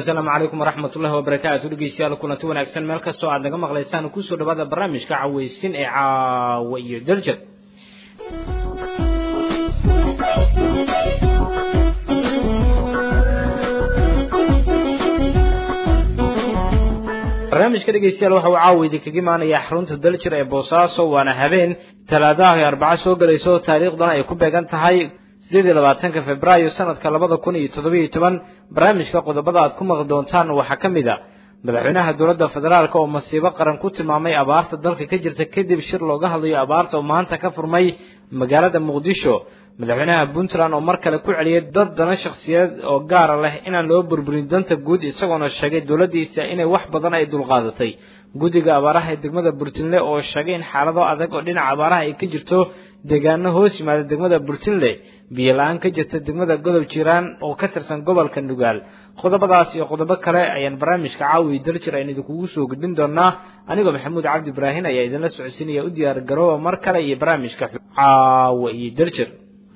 asalaamu calaykum waraxmat ullahi wabarakaatu dhegeystayaal kulanti wanaagsan meel kastoo aad naga maqlaysaan kusoo dhawaada barnaamijka caweysin ee caawa iyo darjad barnaamijka dhegeystayaal waxa uu caawa idinkaga imaanayaa xarunta daljir ee boosaaso waana habeen talaadaha iyo arbaco soo gelayso taariikhdana ay ku beegan tahay sideed iyo labaatanka februaayo sanadka labada kun iyo toddobiyo toban barnaamijka qodobada aad ku maqli doontaan waxaa ka mid a madaxweynaha dowladda federaalk oo masiibo qaran ku tilmaamay abaarta dalka ka jirta kadib shir looga hadlayo abaarta oo maanta ka furmay magaalada muqdisho madaxweynaha puntland oo mar kale ku celiyay dad dana shakhsiyadeed oo gaara leh inaan loo burburin danta guud isagoona sheegay dowladdiisa inay wax badan ay dulqaadatay guddiga abaaraha ee degmada burtinle oo sheegay in xaalado adag oo dhinaca abaaraha ay ka jirto deegaano hoos yimaada degmada burtinle biyo la-aan ka jirta degmada godob jiiraan oo ka tirsan gobolka nugaal qodobadaas iyo qodobo kale ayaan barnaamijka caawi daljir aynu idinkugu soo gudbin doonaa anigoo maxamuud cabdi ibraahin ayaa idinla socodsiinaya u diyaar garooba mar kale iyo barnaamijka caawa iyo daljir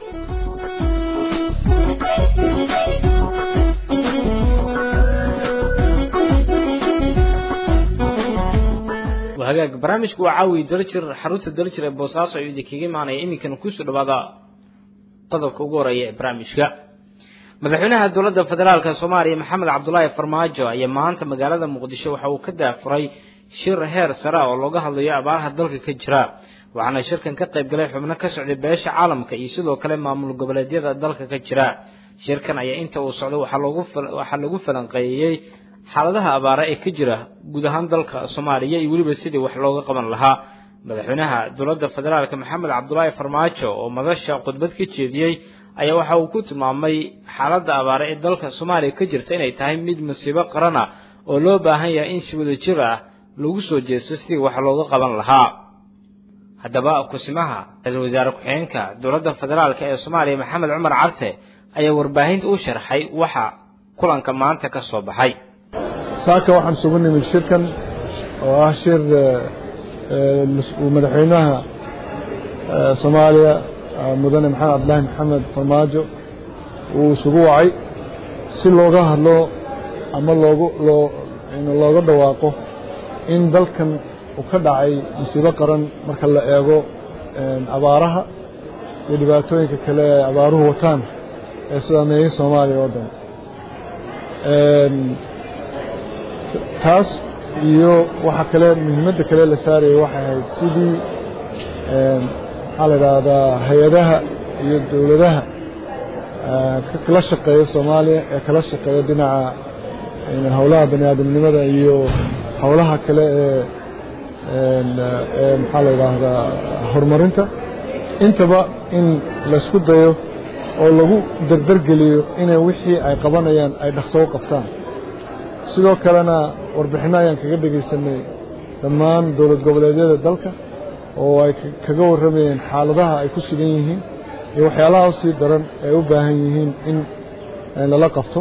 hagaag barnaamijku waa caawi daljir xarunta daljir ee boosaaso ayuu idinkaga imaanaya iminkana kusoo dhawaada qodobka ugu horeeya ee barnaamijka madaxweynaha dowladda federaalka soomaaliya maxamed cabdulaahi farmaajo ayaa maanta magaalada muqdisho waxa uu ka daafuray shir heer sare oo looga hadlayo abaaraha dalka ka jira waxaana shirkan ka qayb galay xubno ka socday beesha caalamka iyo sidoo kale maamul goboleedyada dalka ka jira shirkan ayaa inta uu socday waxaa lagu falanqeeyey xaaladaha abaara ee ka jira guud ahaan dalka soomaaliya iyo weliba sidii wax looga qaban lahaa madaxweynaha dowladda federaalk maxamed cabdulaahi farmaajo oo madasha khudbad ka jeediyey ayaa waxa uu ku tilmaamay xaaladda abaare ee dalka soomaaliya ka jirta inay tahay mid musiibo qaran ah oo loo baahan yahay in si wada jir ah lagu soo jeesto sidii wax looga qaban lahaa haddaba kusimaha ra-iisul wasaare ku-xigeenka dowladda federaalk ee soomaaliya maxamed cumar carte ayaa warbaahinta u sharxay waxa kulanka maanta ka soo baxay saaka waxaan isugu nimid shirkan oo ah shir uu madaxweynaha soomaaliya mudane maxamed cabdilaahi maxamed farmaajo uu isugu wacay si looga hadlo ama loogu loo looga dhawaaqo in dalkan uu ka dhacay musiibo qaran marka la eego abaaraha iyo dhibaatooyinka kale ee abaaruhu wataan ee saameeyey soomaaliya oo dhan taas iyo waxa kale muhiimadda kale la saarayay waxay ahayd sidii maxaa la idhaahdaa hay-adaha iyo dowladaha kala shaqeeya soomaaliya ee kala shaqeeya dhinaca howlaha bani aadamnimada iyo howlaha kale ee ee maxaa la idhaahdaa horumarinta intaba in laysku dayo oo lagu dardargeliyo inay wixii ay qabanayaan ay dhaqso u qabtaan sidoo kalena warbixinno ayaan kaga dhegaysanay dhammaan dowlad goboleedyada dalka oo ay kaga warramayeen xaaladaha ay ku sugan yihiin iyo waxyaalaha usii daran ay u baahan yihiin in lala qabto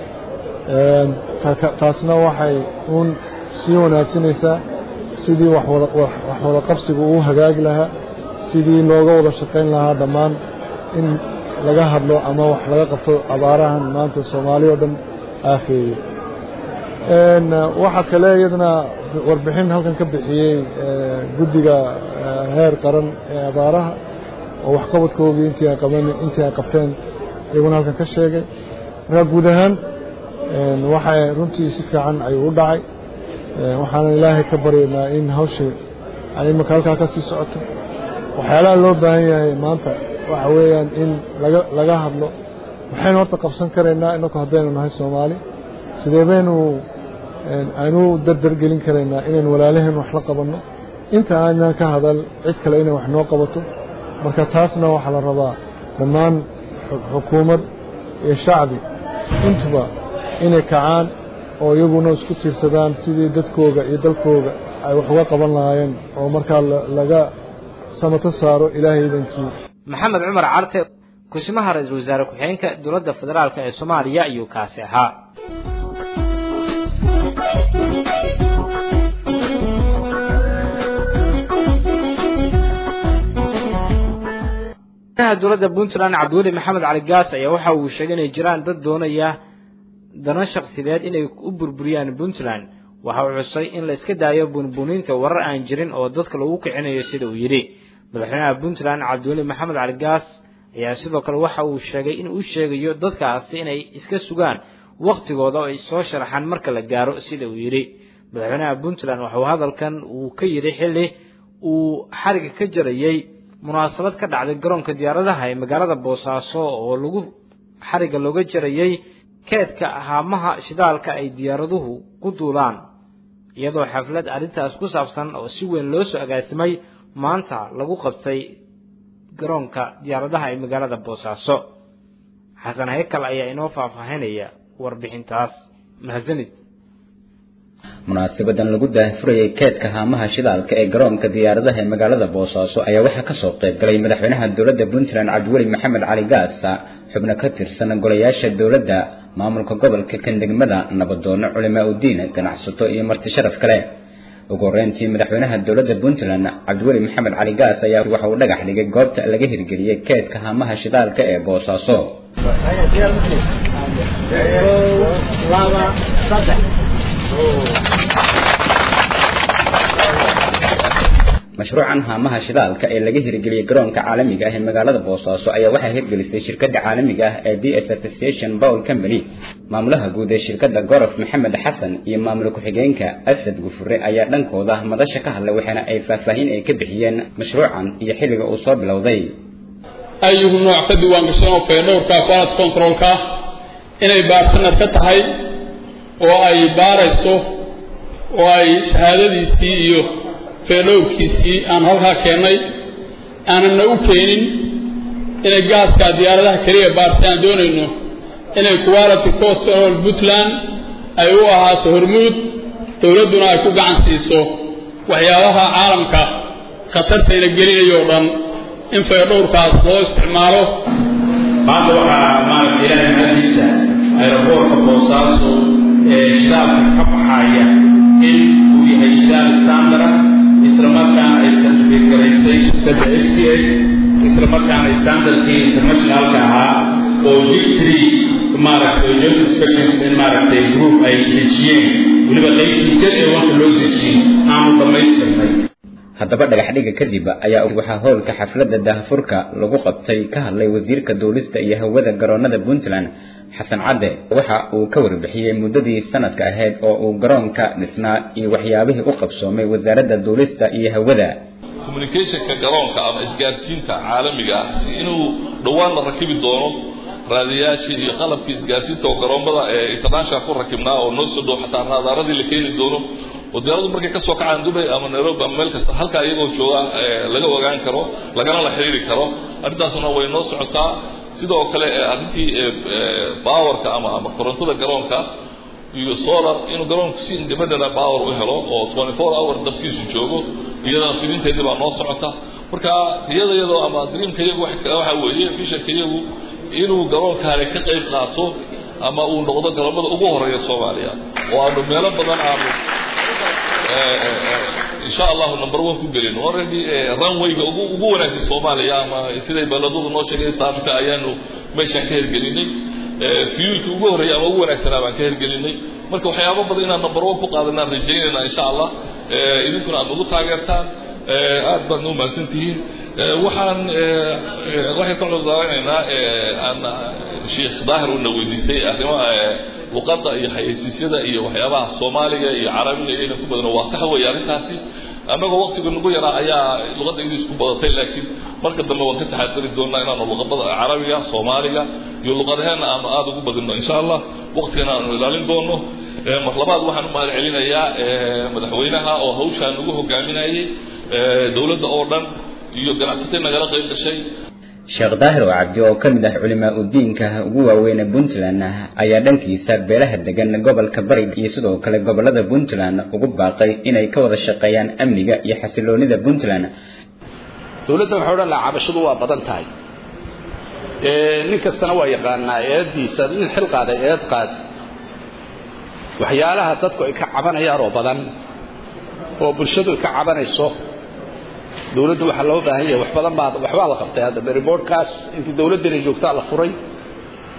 taasna waxay uun sii wanaagsanaysaa sidii wax wada qabsigu uu hagaagi lahaa sidii looga wada shaqayn lahaa dhammaan in laga hadlo ama wax laga qabto abaarahan maanta soomaaliya o dhan aafeeyey waxaa kale iyadana warbixin halkan ka bixiyey guddiga heer qaran ee abaaraha oo waxqabadkoodii intii ay qaban intii ay qabteen iyaguna halkan ka sheegay markaa guud ahaan waxay runtii si fiican ayuu u dhacay waxaana ilaahay ka baryaynaa in hawshii ay imaka halkaa ka sii socoto waxyaalaha loo baahan yahay maanta waxa weeyaan in laga laga hadlo waxaynu horta qabsan karaynaa inaku haddaynu nahay soomaali sidee baynu aynu dardargelin karaynaa inaynu walaalaheen wax la qabanno inta aanan ka hadal cid kale inay wax noo qabato marka taasna waxaa la rabaa dhammaan xukuumad iyo shacbi intuba inay kacaan oo iyaguna isku tiirsadaan sidii dadkooga iyo dalkooga ay wax uga qaban lahaayeen oo markaa laga samato saaro ilaahay idankii maxamed cumar carte kusimaha ra-iisul wasaare ku-xigeenka dowladda federaalk ee soomaaliya ayuu kaasi ahaa dowladda puntland cabdiweli maxamed cali gaas ayaa waxa uu sheegay inay jiraan dad doonaya dano shakhsideed inay u burburiyaan puntland waxa uu xusay in la iska daayo bunbuuninta warar aan jirin oo dadka lagu kicinayo sida uu yidhi madaxweynaha puntland cabdiweli maxamed cali gaas ayaa sidoo kale waxa uu sheegay in uu sheegayo dadkaasi inay iska sugaan wakhtigooda oo ay soo sharaxaan marka la gaaro sida uu yidhi madaxweynaha puntland waxauu hadalkan uu ka yidhi xilli uu xariga ka jarayey munaasabad ka dhacday garoonka diyaaradaha ee magaalada boosaaso oo lagu xariga looga jarayey keedka haamaha shidaalka ay diyaaraduhu ku duulaan iyadoo xaflad arrintaas ku saabsan oo si weyn loo soo agaasimay maanta lagu qabtay garoonka diyaaradaha ee magaalada boosaaso xasan haykal ayaa inoo faahfaahinaya warbixintaas mahadsanid munaasabadan lagu daahfurayay keedka haamaha shidaalka ee garoonka diyaaradaha ee magaalada boosaaso ayaa waxaa kasoo qayb galay madaxweynaha dowladda puntland cabdiweli maxamed cali gaasa xubno ka tirsan golayaasha dowladda maamulka gobolka kandegmada nabadoono culimaa udiin ganacsato iyo marti sharaf kale ugu horeyntii madaxweynaha dowladda puntland cabdiweli maxamed cali gaas ayaa waxa uu dhagax dhigay goobta laga hirgeliyey keedka haamaha shidaalka ee boosaaso mashruucan haamaha shidaalka ee laga hirgeliyey garoonka caalamiga ah ee magaalada boosaaso ayaa waxaa hirgelisay shirkadda caalamiga ah ee b s association bowl company maamulaha guud ee shirkadda gorof maxamed xasan iyo maamul ku-xigeenka asad gufure ayaa dhankooda madasha ka hadlay waxaana ay faahfaahin ay ka bixiyeen mashruucan iyo xilliga uu soo bilowday ayuhu nooc ka diiwaangashan oo feedhowrka quality controlka inay baartanar ka tahay oo ay baarayso oo ay shahaadadiisii iyo feedhowrkiisii aan halkaa keennay aananna u keenin inay gaaska diyaaradaha keliya baartay aan doonayno inay quality control puntland ay u ahaato hormuud dowladduna ay ku gacan siiso waxyaabaha caalamka khatartayna gelinayo o dhan in feedhowrkaas loo isticmaalo maanta waxaa maaragta ilaahay mahadiisa aeroboortka boosaaso ee shidaalka ka baxaya in uu yahay shidaal standara isla markaana ay certificate garaysay shirkadda s t s isla markaana standardkii internationalka ahaa oo jictry maaragtay joint inspection in maaragtay group ay dejiyeen weliba qaybtii jad ee wanka loo dejiyey aanu dhammaystirnay haddaba dhagaxdhiga kadib ayaa waxaa howlka xafladda daahfurka lagu qabtay ka hadlay wasiirka duulista iyo hawada garoonada puntland xasan cadde waxa uu ka warbixiyey muddadii sanadka ahayd oo uu garoonka dhisnaa iyo waxyaabihii u qabsoomay wasaaradda duulista iyo hawada communicationka garoonka ama isgaarsiinta caalamiga ah si inuu dhowaan la rakibi doono raadiyaashii iyo qalabkii isgaarsiinta oo garoommada ee international ku rakibnaa oo noo soo dhow xataa raadaaradii la keeni doono oo diyaaradu markay ka soo kacaan dubay ama nairobi ama meel kasta halkaa iyagoo jooga laga ogaan karo lagana la xiriiri karo arrintaasna way noo socotaa sidoo kale arrintii powerka ama ama korontada garoonka iyo solar inuu garoonku si independent power u helo oo 24 hour dabkiisu joogo iyadana fidinteedii baa noo socota marka iyada iyadoo ama dreamka iyagu waxa weeye visionka iyagu inuu garoonkaani ka qayb qaato ama uu noqdo garoomada ugu horeeya soomaaliya oo aanu meelo badan aanu insha allahu number one ku gelin already runwayga ugu ugu wanaagsan soomaaliya ama siday baladadu noo sheegay east africa ayaanu meeshaan ka hirgelinay fuelkii ugu horreeyay ama ugu wanaagsanaa baan ka hirgelinay marka waxyaabo badan inaan number one ku qaadanaan rajaynayna insha allah idinkuna aad ugu taageertaan aad baadna umahadsan tihiin waxaan waxay ka cudurdaaranaynaa aan sheekh daahir una weydiistay arrimaha luqadda iyo xayeysiisyada iyo waxyaabaha soomaaliga iyo carabiga iyayna ku badano waa sax weeye arrintaasi annagoo waktiga nagu yaraa ayaa luqadda ingiliis ku badatay laakiin marka dambe waan ka taxadari doonaa inaanu luqabada carabiga soomaaliga iyo luqadaheenna aanu aada ugu badino insha allah waktigana aanu ilaalin doono mar labaad waxaan u mahad celinayaa madaxweynaha oo hawshaan nagu hogaaminayay dowladda oo dhan iyo ganacsatay nagala qayb gashay sheekh daahir oo cabdi oo ka mid ah culimaa udiinka ugu waaweyn ee puntland ayaa dhankiisa beelaha degan gobolka bari iyo sidoo kale gobolada puntland ugu baaqay inay ka wada shaqeeyaan amniga iyo xasiloonida puntland dowladda waxaa odhan lahaa cabashadu waa badan tahay nin kastana waa yaqaanaa eediisa nin xil qaaday eed qaad waxyaalaha dadku ay ka cabanayaan oo badan oo bulshadu ay ka cabanayso dowladdu waxaa loo baahan yahay wax badan baa waxbaa la qabtay hadda reportkaas intii dowladdana joogtaa la furay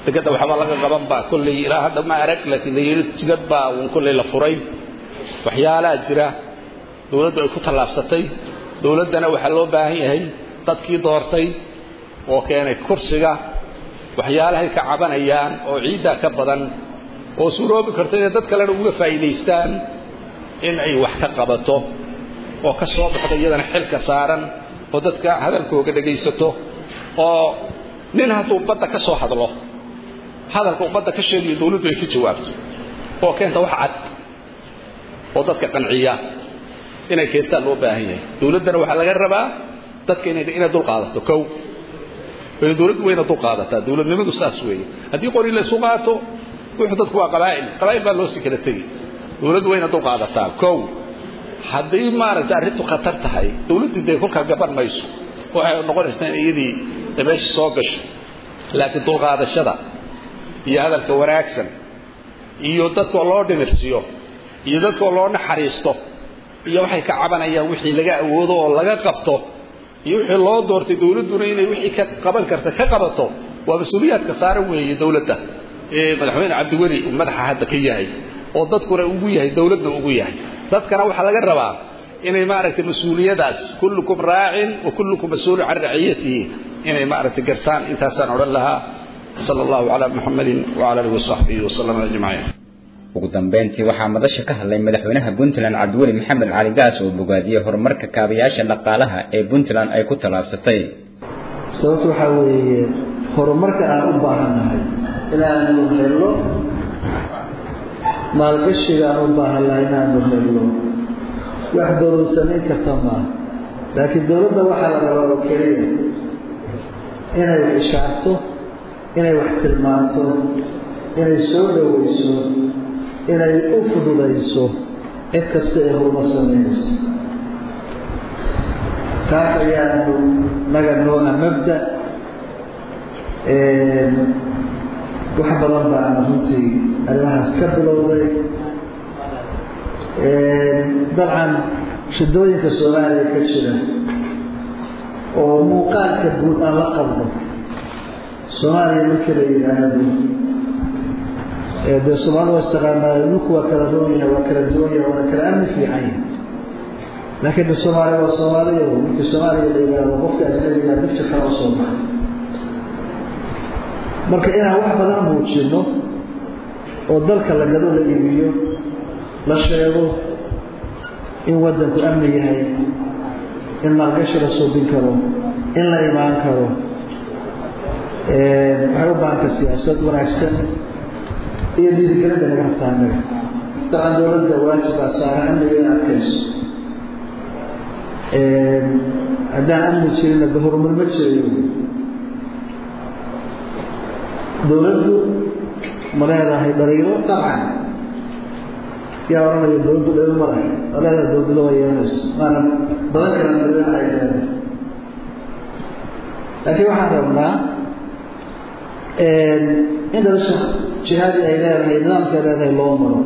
dekadda waxba laga qaban baa kolley ilaa hadda ma arag laakiin la yidhi jidad baa uun kolley la furay waxyaalaha jira dowladdu ay ku tallaabsatay dowladdana waxaa loo baahan yahay dadkii doortay oo keenay kursiga waxyaalahay ka cabanayaan oo ciiddaa ka badan oo suuroobi karta inay dad kalena uga faa'iidaystaan in ay wax ka qabato oo ka soo baxda iyadana xilka saaran oo dadka hadalkooga dhegaysato oo nin hadduu badda ka soo hadlo hadalka uu badda ka sheegayo dowladdu ay ka jawaabto oo keenta wax cad oo dadka qanciya inay keentaan loo baahan yahay dowladdana waxaa laga rabaa dadka inay inay dul qaadato kow dowladdu wayna dul qaadataa dowladnimadu saas weeye haddii qori la isu qaato wuxuu dadku waa qabaa'il qabaa'il baa loo sii kala tegi dowladdu wayna dul qaadataa kow haddii maaragtay arrintu khatar tahay dowladdu dee kolkaa gaban mayso waxay noqonaysaa in iyadii meesha soo gasho laakiin dulqaadashada iyo hadalka wanaagsan iyo dadkoo loo dhimirsiyo iyo dadkoo loo naxariisto iyo waxay ka cabanayaan wixii laga awoodo oo laga qabto iyo wixii loo doortay dowladduna inay wixii ka qaban karta ka qabato waa mas-uuliyaadka saaran weeye dowladda ee madaxweyne cabdiweli uu madaxa hadda ka yahay oo dadkuna ugu yahay dowladna ugu yahay dadkana waxaa laga rabaa inay maaragtay mas-uuliyadaas kullukum raacin wa kullukum mas-uulun can raciyatihi inay maaragtay gartaan intaasaan odhan lahaa sala allahu calaa muxamadin wacala alihi wasaxbihi wasallam ajmaciin ugu dambeyntii waxaa madasha ka hadlay madaxweynaha puntland cabdiweli maxamed cali gaas oo bogaadiyey horumarka kaabayaasha dhaqaalaha ee puntland ay ku tallaabsatay sababta waxaa weeye horumarka aan u baahannahay inaanu helno maalgashiga aan u baahannahay inaanu helno wax dowlad samayn karta maaha laakiin dowladda waxaa la rabaa oo keliya inay wax ishaarto inay wax tilmaanto inay soo dhowayso inay u fududayso cid kasta ee horumar samaynayso taas ayaanu naga nooha mabda wax badan baana runtii arrimahaas ka bilowday dabcan shidooyinka soomaaliya ka jira oo muuqaalka guud aan la qabno soomaaliya markii la yidhaahdo dee soomaalida waa istaqaanaayo dhulku waa kala roon yahay waa kala duwan yahay waana kala amni fiican yahay laakiin de soomaaliya waa soomaaliya markii soomaaliya la yidhaahdo qofka ajnabiga dibjir kala u soo baxay marka inaan wax badan muujino oo dalka la gado la iibiyo la sheego in waddanku amni yahay in maalgashi la suubin karo in la imaan karo waxay u baahanta siyaasad wanaagsan iyo dhiirigelinta naga rabtaa annaga dabcan dowladda waajibaa saaran amniga in adkayso haddaan amni jirinna de horumar ma jirayo dowladdu ma leedahay dhaliilo dabcan yaa odhanaya dowladdu dhaliil ma lahay waa leedahay dowladula waa yeelanaysa maana badan kala dhaliila ay leedahay laakiin waxaan rabnaa in dhalasha jihaadi ay leedahay nidaamkay leedahay loo maro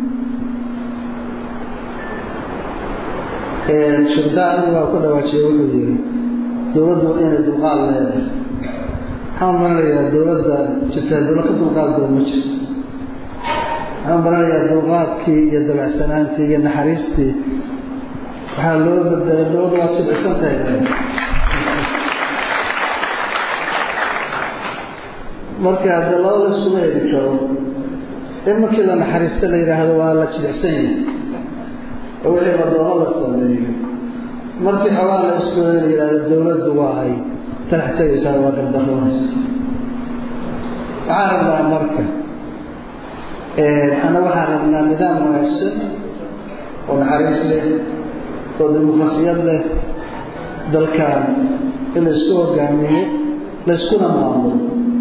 shirdaa anigu waa ku dhawaajiye wuxuu yihi dowladdu waa inay dulqaad leedahay waxaan maranayaa dowladda jirtaa dowlad ka dulqaad badan ma jirto waxaan maranayaa dulqaadkii iyo dabacsanaantii iyo naxariistii waxaa loo bedelay dowladda waa jibcisan tahay marka de laba la iskuma heli karo in markii la naxariista la yidhaahdo waa la jidicsan yahay oo wixii adoomo la sameeyo markii xoogaa la isku la yidhahdo dowladdu waa ay talax tegaysaa waa gardaroonaysa waxaan rabnaa marka ana waxaan rabnaa nidaam wanaagsan oo naxariis leh oo dimuqrasiyad leh dalkan in la isku hogaamiyo la iskuna maamulo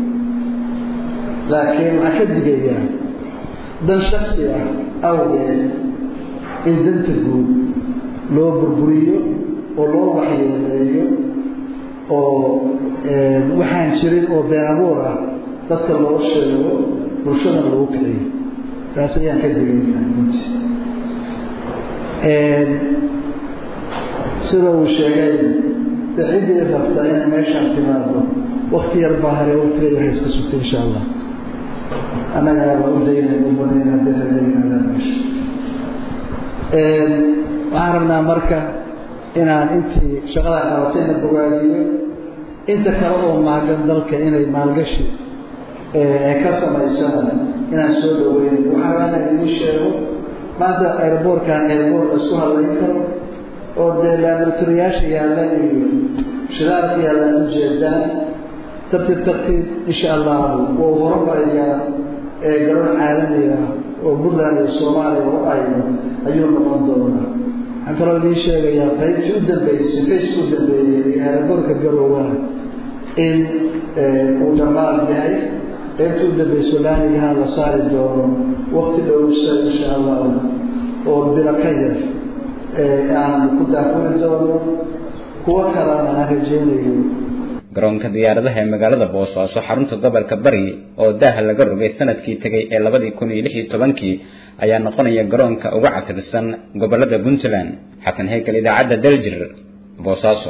laakiin waxaan ka digayaa dan shaksi ah awgeed in danta guud loo burburiyo oo loo waxyeeleeyo oo waxaan jirin oo been abuur ah dadka loo sheego bulshadan lagu kiciyo taas ayaan ka digayaa runtii sida uu sheegay de ciddii rabta inay meeshaan timaado wakti yar baa hare waktiga yar hayska sugta insha allah annagana waa u daynay u banayna biradeynaadan meesha waxaan rabnaa marka inaan intii shaqada qabatayna bogaadiyo inta kale oo maagan dalka inay maalgashi ay ka samaysana inaan soo dhaweyn waxaa rabaa inaan idiin sheego maanta airboortkan airboort la isku hadlayn karo oo dee laabaratoriyaasha yaalla iyo shidaalka yaallaan ujeedaan tartiib tartiib insha allahu wuu horumarayaa ee garoon caalamiga oo puntland iyo soomaaliya u ayno ayuu noqon doonaa waxaan kaloo idiin sheegayaa qaybtii u dambeysay faceka u dambeeyey ee airboortka garowaa in uu dhammaan yahay qaybtii u dambayso laamigaha la saari doono wakti dhowsa insha allahu oo bilo ka yar aan ku daafuri doono kuwo kalena aan rajeynayo garoonka diyaaradaha ee magaalada boosaaso xarunta gobolka bari oo daaha laga rogay sanadkii tegay ee labadii kun iyo lix iyo tobankii ayaa noqonaya garoonka uga casirsan gobolada puntland xasan heykal idaacadda daljir boosaaso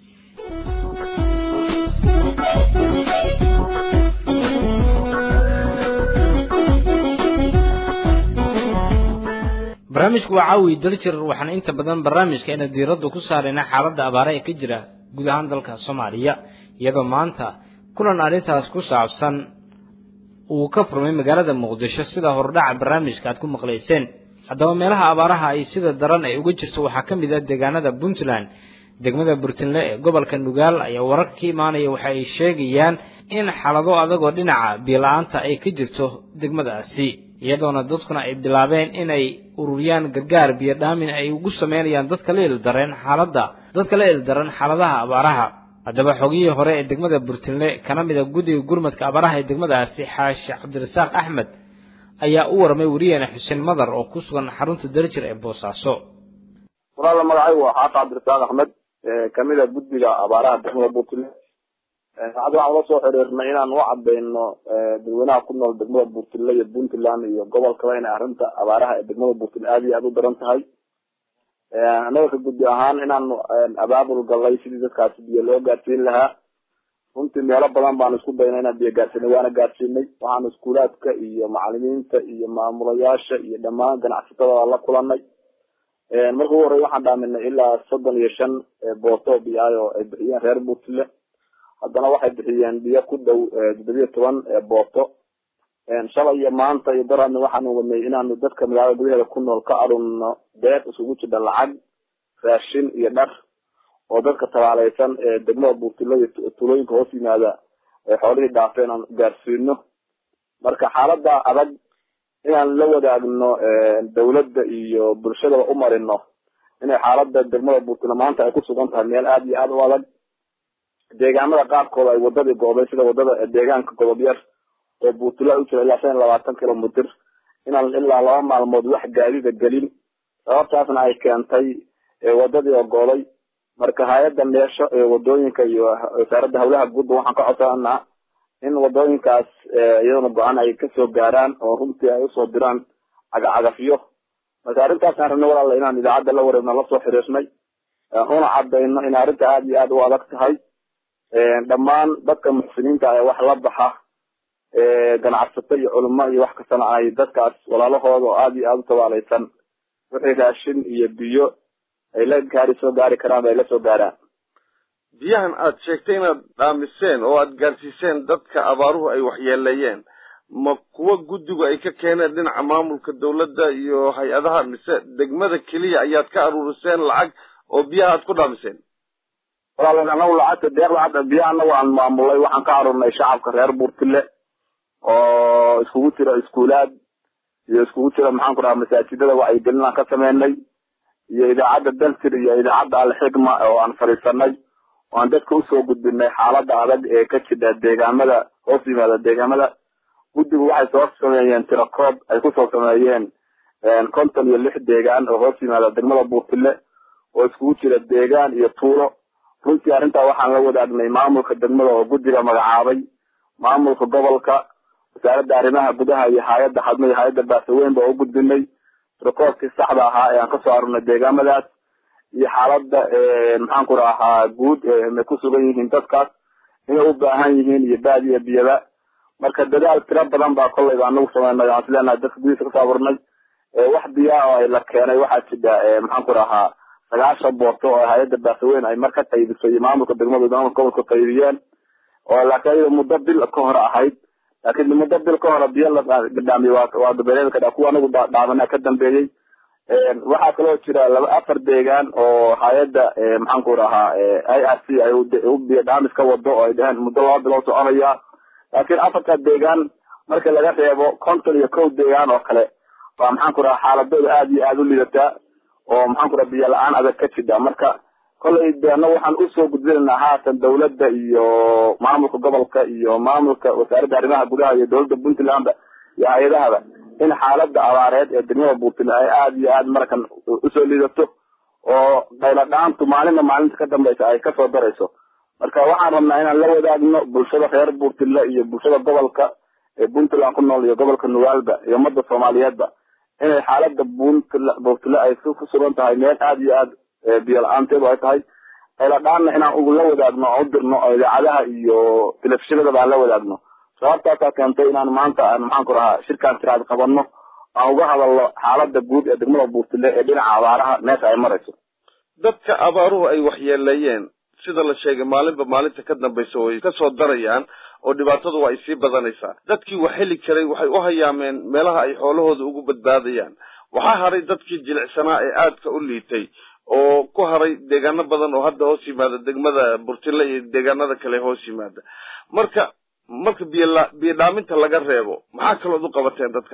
barnaamijku waa caawi daljir waxaana inta badan barnaamijka ina diiraddu ku saarayna xaaladda abaare ee ka jira guud ahaan dalka soomaaliya iyadoo maanta kulan arrintaas ku saabsan uu ka furmay magaalada muqdisho sida hordhaca barnaamijka aad ku maqlayseen haddaba meelaha abaaraha ay sida daran ay uga jirto waxaa ka mid ah deegaanada puntland degmada burtinle ee gobolka nugaal ayaa wararka ka imaanaya waxa ay sheegayaan in xaalado adagoo dhinaca biyo-la-aanta ay ka jirto degmadaasi iyadoona dadkuna ay bilaabeen inay ururiyaan gargaar biyo dhaamin ay ugu sameynayaan dadka la ildareen xaaladda dadka la ildaran xaaladaha abaaraha haddaba xogihii hore ee degmada burtinle kana mid a guddiga gurmadka abaaraha ee degmadaasi xaashi cabdirasaaq axmed ayaa u warmay weriyeene xuseen madar oo ku sugan xarunta darjir ee boosaaso walaala magacaygu waa xaashi cabdirasaaq axmed kamid a guddiga abaaraha degmada burtinle hadda waxaan ula soo xiriirnay inaan u cadayno dadweynaha ku nool degmada burtinle iyo puntland iyo gobolkaba inay arrinta abaaraha ee degmada burtinle aada iyo aada u daran tahay annaga ka guddi ahaan inaanu abaabul gallay sidii dadkaasi biyo loo gaarsiin lahaa runtii meelo badan baanu isku daynay inaan biyo gaarsiinay waana gaarsiinay waxaanu iskuulaadka iyo macalimiinta iyo maamulayaasha iyo dhammaan ganacsatada la kulanay marka ugu horey waxaan dhaaminay ilaa soddon iyo shan booto biyaay oo ay bixiyeen reer puntland haddana waxay bixiyeen biyo ku dhow toddobiyo toban booto shalay iyo maanta iyo daraadna waxaanu wadnay inaanu dadka magaalada gudaheeda ku nool ka arunno deeq isugu jidha lacag raashin iyo dhar oo dadka tabaaleysan ee degmada buurtilo iyo tulooyinka hoos yimaada ee xoolihii dhaafeen aan gaarsiino marka xaalada adag inaan la wadaagno dawladda iyo bulshadaba u marino inay xaalada degmada buurtilo maanta ay ku sugan tahay meel aada iyo aada u adag deegaamada qaarkooda ay wadadii gooday sida wadada deegaanka godob yar oo buutula u jira ilaa shan iyo labaatan kilomitr inaan ilaa laba maalmood wax gaadida gelin sababtaasna ay keentay wadadii oo gooday marka hay-adda meesho ee wadooyinka iyo wasaaradda hawlaha guudba waxaan ka codsananaa in wadooyinkaas iyadana go-aan ay kasoo gaaraan oo runtii ay usoo diraan cagacagafyo marka arrintaasaan rabnay walaala inaan idaacadda la wareegno lasoo xiriirnay una cadayno in arrinta aada iyo aada u adag tahay dhammaan dadka muxsiniinta ee wax la baxa ganacsato iyo culimo iyo wax kastana ay dadkaas walaalahooda oo aada iyo aada u tabaaleysan wixii raashin iyo biyo ay la gaari soo gaari karaan ay la soo gaaraan biyahan aad sheegtay inaad dhaamiseen oo aad gaarsiiseen dadka abaaruhu ay waxyeeleeyeen ma kuwa guddigu ay ka keeneen dhinaca maamulka dawladda iyo hay-adaha mise degmada keliya ayaad ka aruuriseen lacag oo biyaha aad ku dhaamiseen walaal anagu lacagta deeq lacagta biyaha anagu aan maamulay waxaan ka arurnay shacabka reer buurtile oo iskugu jira iskuulaad iyo iskugu jira maxaan ku dhaha masaajidada wacyigelin aan ka sameynay iyo idaacadda daltir iyo idaacadda alxikma oo aan fadhiisanay oo aan dadka usoo gudbinay xaalada adag ee ka jidha deegaamada hoos yimaada deegaamada guddigu waxay soo sameeyeen tirakoob ay kusoo sameeyeen konton iyo lix deegaan oo hoos yimaada degmada buurtile oo iskugu jira deegaan iyo tuulo runtii arrintaa waxaan la wadaagnay maamulka degmada oo guddiga magacaabay maamulka gobolka wasaaradda arrimaha gudaha iyo hay-adda xadmo iyo hay-adda baasaweyn ba u gudbinay rekoorkii saxda ahaa ee aan kasoo arurnay deegaamadaas iyo xaaladda maxaan ku rahaa guud may ku sugan yihiin dadkaas inay u baahan yihiin iyo baadiya biyaba marka dadaal tiro badan baa kolleyba anagu sameynay aan isleenahay dadka gudihiisa kasoo abuurnay wax biyaa oo ay la keenay waxaa jira maxaan ku dhahaa sagaashan boorto oo hay-adda baasaweyn ay mar ka qaybisay maamulka degmada maamulka gobolka qaybiyeen oo laakiin ayada muddo bil ka hor ahayd laakiin muddo bil ka hore biyo la gadhaamiye waa waa dabeereeda kadhaa kuwa anagu dhaamana ka dambeeyey waxaa kaloo jira laba afar deegaan oo hay-adda maxaan ku dhahaa i r c ay u biyo dhaamis ka wado oo ay dheheen muddo laba bilood soconaya laakiin afarta deegaan marka laga reebo konton iyo kow deegaan oo kale waa maxaan ku dhahaa xaaladooda aada iyo aada u lidataa oo maxaan ku dhaha biyo la-aan adag ka jidha marka kolley de annaga waxaan usoo gudbinaynaa haatan dawladda iyo maamulka gobolka iyo maamulka wasaaradda arrimaha gudaha iyo dawladda puntlandba iyo hay-adahaba in xaaladda abaareed ee degmada puntland ay aada iyo aada markan usoo lidato oo qayladhaantu maalinna maalinta ka dambaysa ay kasoo darayso marka waxaan rabnaa inaan la wadaagno bulshada reer puntland iyo bulshada gobolka ee puntland ku nool iyo gobolka nugaalba iyo ummadda soomaaliyeedba inay xaaladda puntla puntland ay ku sugan tahay meel aada iyo aada biyo la-aanteedu ay tahay qayladhaanna inaan ugula wadaagno oo u dirno oo idaacadaha iyo telefishinadaba aan la wadaagno sababtaasaa keentay inaan maanta aan maxaan ku dhahaa shirkaan tiraad qabanno aan uga hadalno xaaladda guud ee degmada buurtile ee dhinaca abaaraha meesha ay marayso dadka abaaruhu ay waxyeeleeyeen sida la sheegay maalinba maalinta ka dambaysa way kasoo darayaan oo dhibaatadu waa ay sii badanaysaa dadkii wax heli karay waxay u hayaameen meelaha ay xoolahooda ugu badbaadayaan waxaa haray dadkii jilicsanaa ee aadka u liitay oo ku haray deegaano badan oo hadda hoos yimaada degmada burtile iyo deegaanada kale hoos yimaada marka marka biyola biyo dhaaminta laga reebo maxaa kalood u qabateen dadka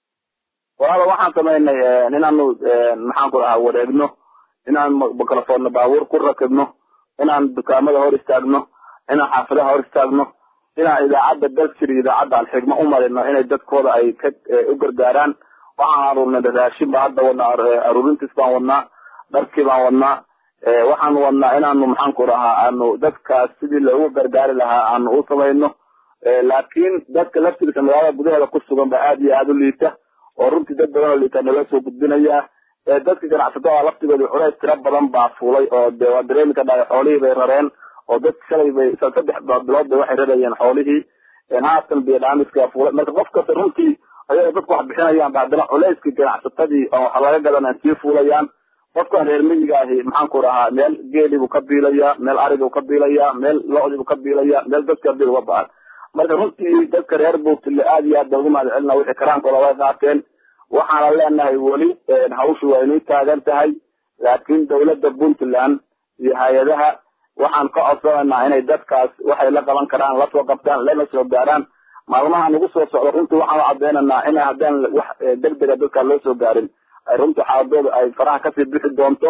walaalo waxaan samaynay inaanu maxaan ku dhahaa wareegno inaan mikrafoonna baabuur ku rakibno inaan dukaamada hor istaagno inaan xaafadaha hor istaagno inaan idaacadda dalsir iyo idaacadda alxigma u marino inay dadkooda ay ka u gargaaraan waxaan aruurnay raashin baa hadda wadnaa aruurintiis baan wadnaa dharkii baan wadnaa waxaan wadnaa inaanu maxaan ku dhahaa aanu dadkaas sidii loogu gargaari lahaa aanu u samayno laakiin dadka laftigiisa magaalada gudaheeda ku sugan ba aada iyo aada u liita oo runtii dad badan oo liita nala soo gudbinaya dadka ganacsatada laftigooda culays tiro badan baa fuulay oo de waa dareemi ka dhahay xoolihii bay rareen oo dadka shalay bay saddex bilood bay waxay rarayeen xoolihii haatan biyo dhaamiska fuulay marka qof kasta runtii ayagoo dadku wax bixinayaan ba haddana culayskii ganacsatadii oo wax laga gadanaan sii fuulayaan qofkan reer miyiga ahi maxaan ku dhahaa meel geelii buu ka biilayaa meel arigii buu ka biilayaa meel lo-dii buu ka biilayaa meel dadka bil uga ba-an marka runtii dadka reer buurtile aada iyo aad ba ugu mahad celina wixii karaankooda way qaateen waxaana leenahay weli hawshu waa inay taagan tahay laakiin dawladda puntland iyo hay-adaha waxaan ka codsanaynaa inay dadkaas waxay la qaban karaan lasoo qabtaan lana soo gaaraan maalmaha nagu soo socdo runtii waxaan u cadeynaynaa in haddaan wax deg dega dadkaa loo soo gaarin ay runtii xaaladooda ay faraha kasii bixi doonto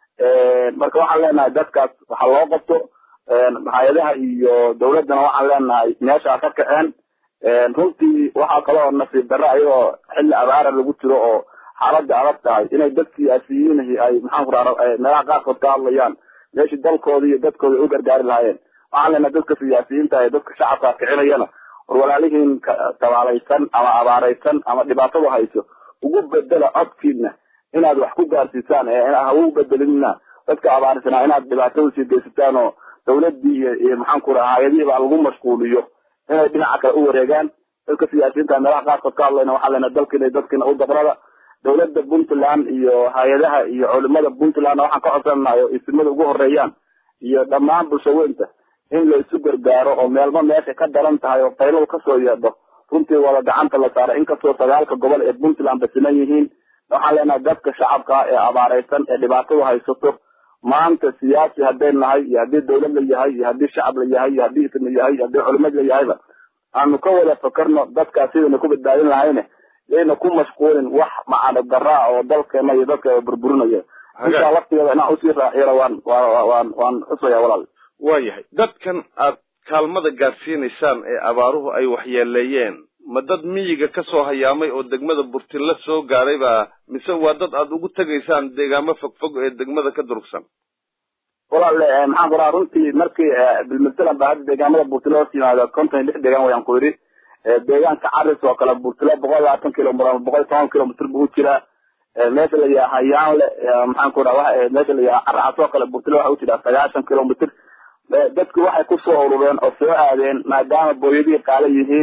marka waxaan leenahay dadkaas waxa loo qabto hay-adaha iyo dawladdana waxaan leenahay meeshaa ka kaceen runtii waxaa kaloo nasiib darro ayagoo xilli abaara lagu jiro oo xaaladda adag tahay inay dad siyaasiyiinahi ay maxaan ku raa meelaha qaarkood ka hadlayaan meeshii dalkooda iyo dadkooda ay u gargaari lahaayeen waxaan leenahay dadka siyaasiyiinta ee dadka shacabka kicinayana war walaalihiin tabaalaysan ama abaaraysan ama dhibaatadu hayso ugu bedela codkiina inaad wax ku gaarsiisaan ha ugu bedelinna dadka abaarsanaa inaad dhibaatada sii geysataan oo dawladdii iyo maxaan ku raha hay-adihii baa lagu mashquuliyo inay dhinaca kale u wareegaan dadka siyaasiyiinta meelaha qaarkood ka hadlayna waxaa lena dalkiina dadkiina u dabrada dawladda puntland iyo hay-adaha iyo culimada puntlandna waxaan ka codsanayo isimada ugu horeeyaan iyo dhammaan bulshaweynta in la isu gargaaro oo meelba meesha ka daran tahay oo qayladu kasoo yeedho runtii wada gacanta la saara inkastoo sagaalka gobol ee puntland basinan yihiin waxaan leenahay dadka shacabka ee abaaraysan ee dhibaatadu haysato maanta siyaasi hadday nahay iyo haddii dawlad la yahay iyo haddii shacab la yahay iyo haddii ism la yahay iyo haddii culimad la yahayba aanu ka wada fakarno dadkaas sidayna ku badbaadin lahayne yayna ku mashquulin wax macano daraa oo dalkeena iyo dadka burburinaya intaa laftigeeda inaan usii raaciyana waan waan waan xusaya walaal waayahay dadkan aad kaalmada gaadsiinaysaan ee abaaruhu ay waxyeeleeyeen ma dad miyiga ka soo hayaamay oo degmada burtilla soo gaaray baa mise waa dad aad ugu tegaysaan deegaamo fogfog ee degmada ka durugsan walaal maxaan ku raha runtii markii bilmatalan ba hadda deegaamada burtilla hoos yimaada konton iyo lix deegaan wayaan ku yidhi deegaanka caris oo kale burtilla boqol labaatan kilomitr ama boqol iyo toban kilomitr buu u jiraa meesha la yaha hayaanle maxaan ku raha meesha la yaha caracas oo kale burtilla waxa u jiraa sagaashan kilomitr dadku waxay kusoo urureen oo soo aadeen maadaama booyadihii qaala yihiin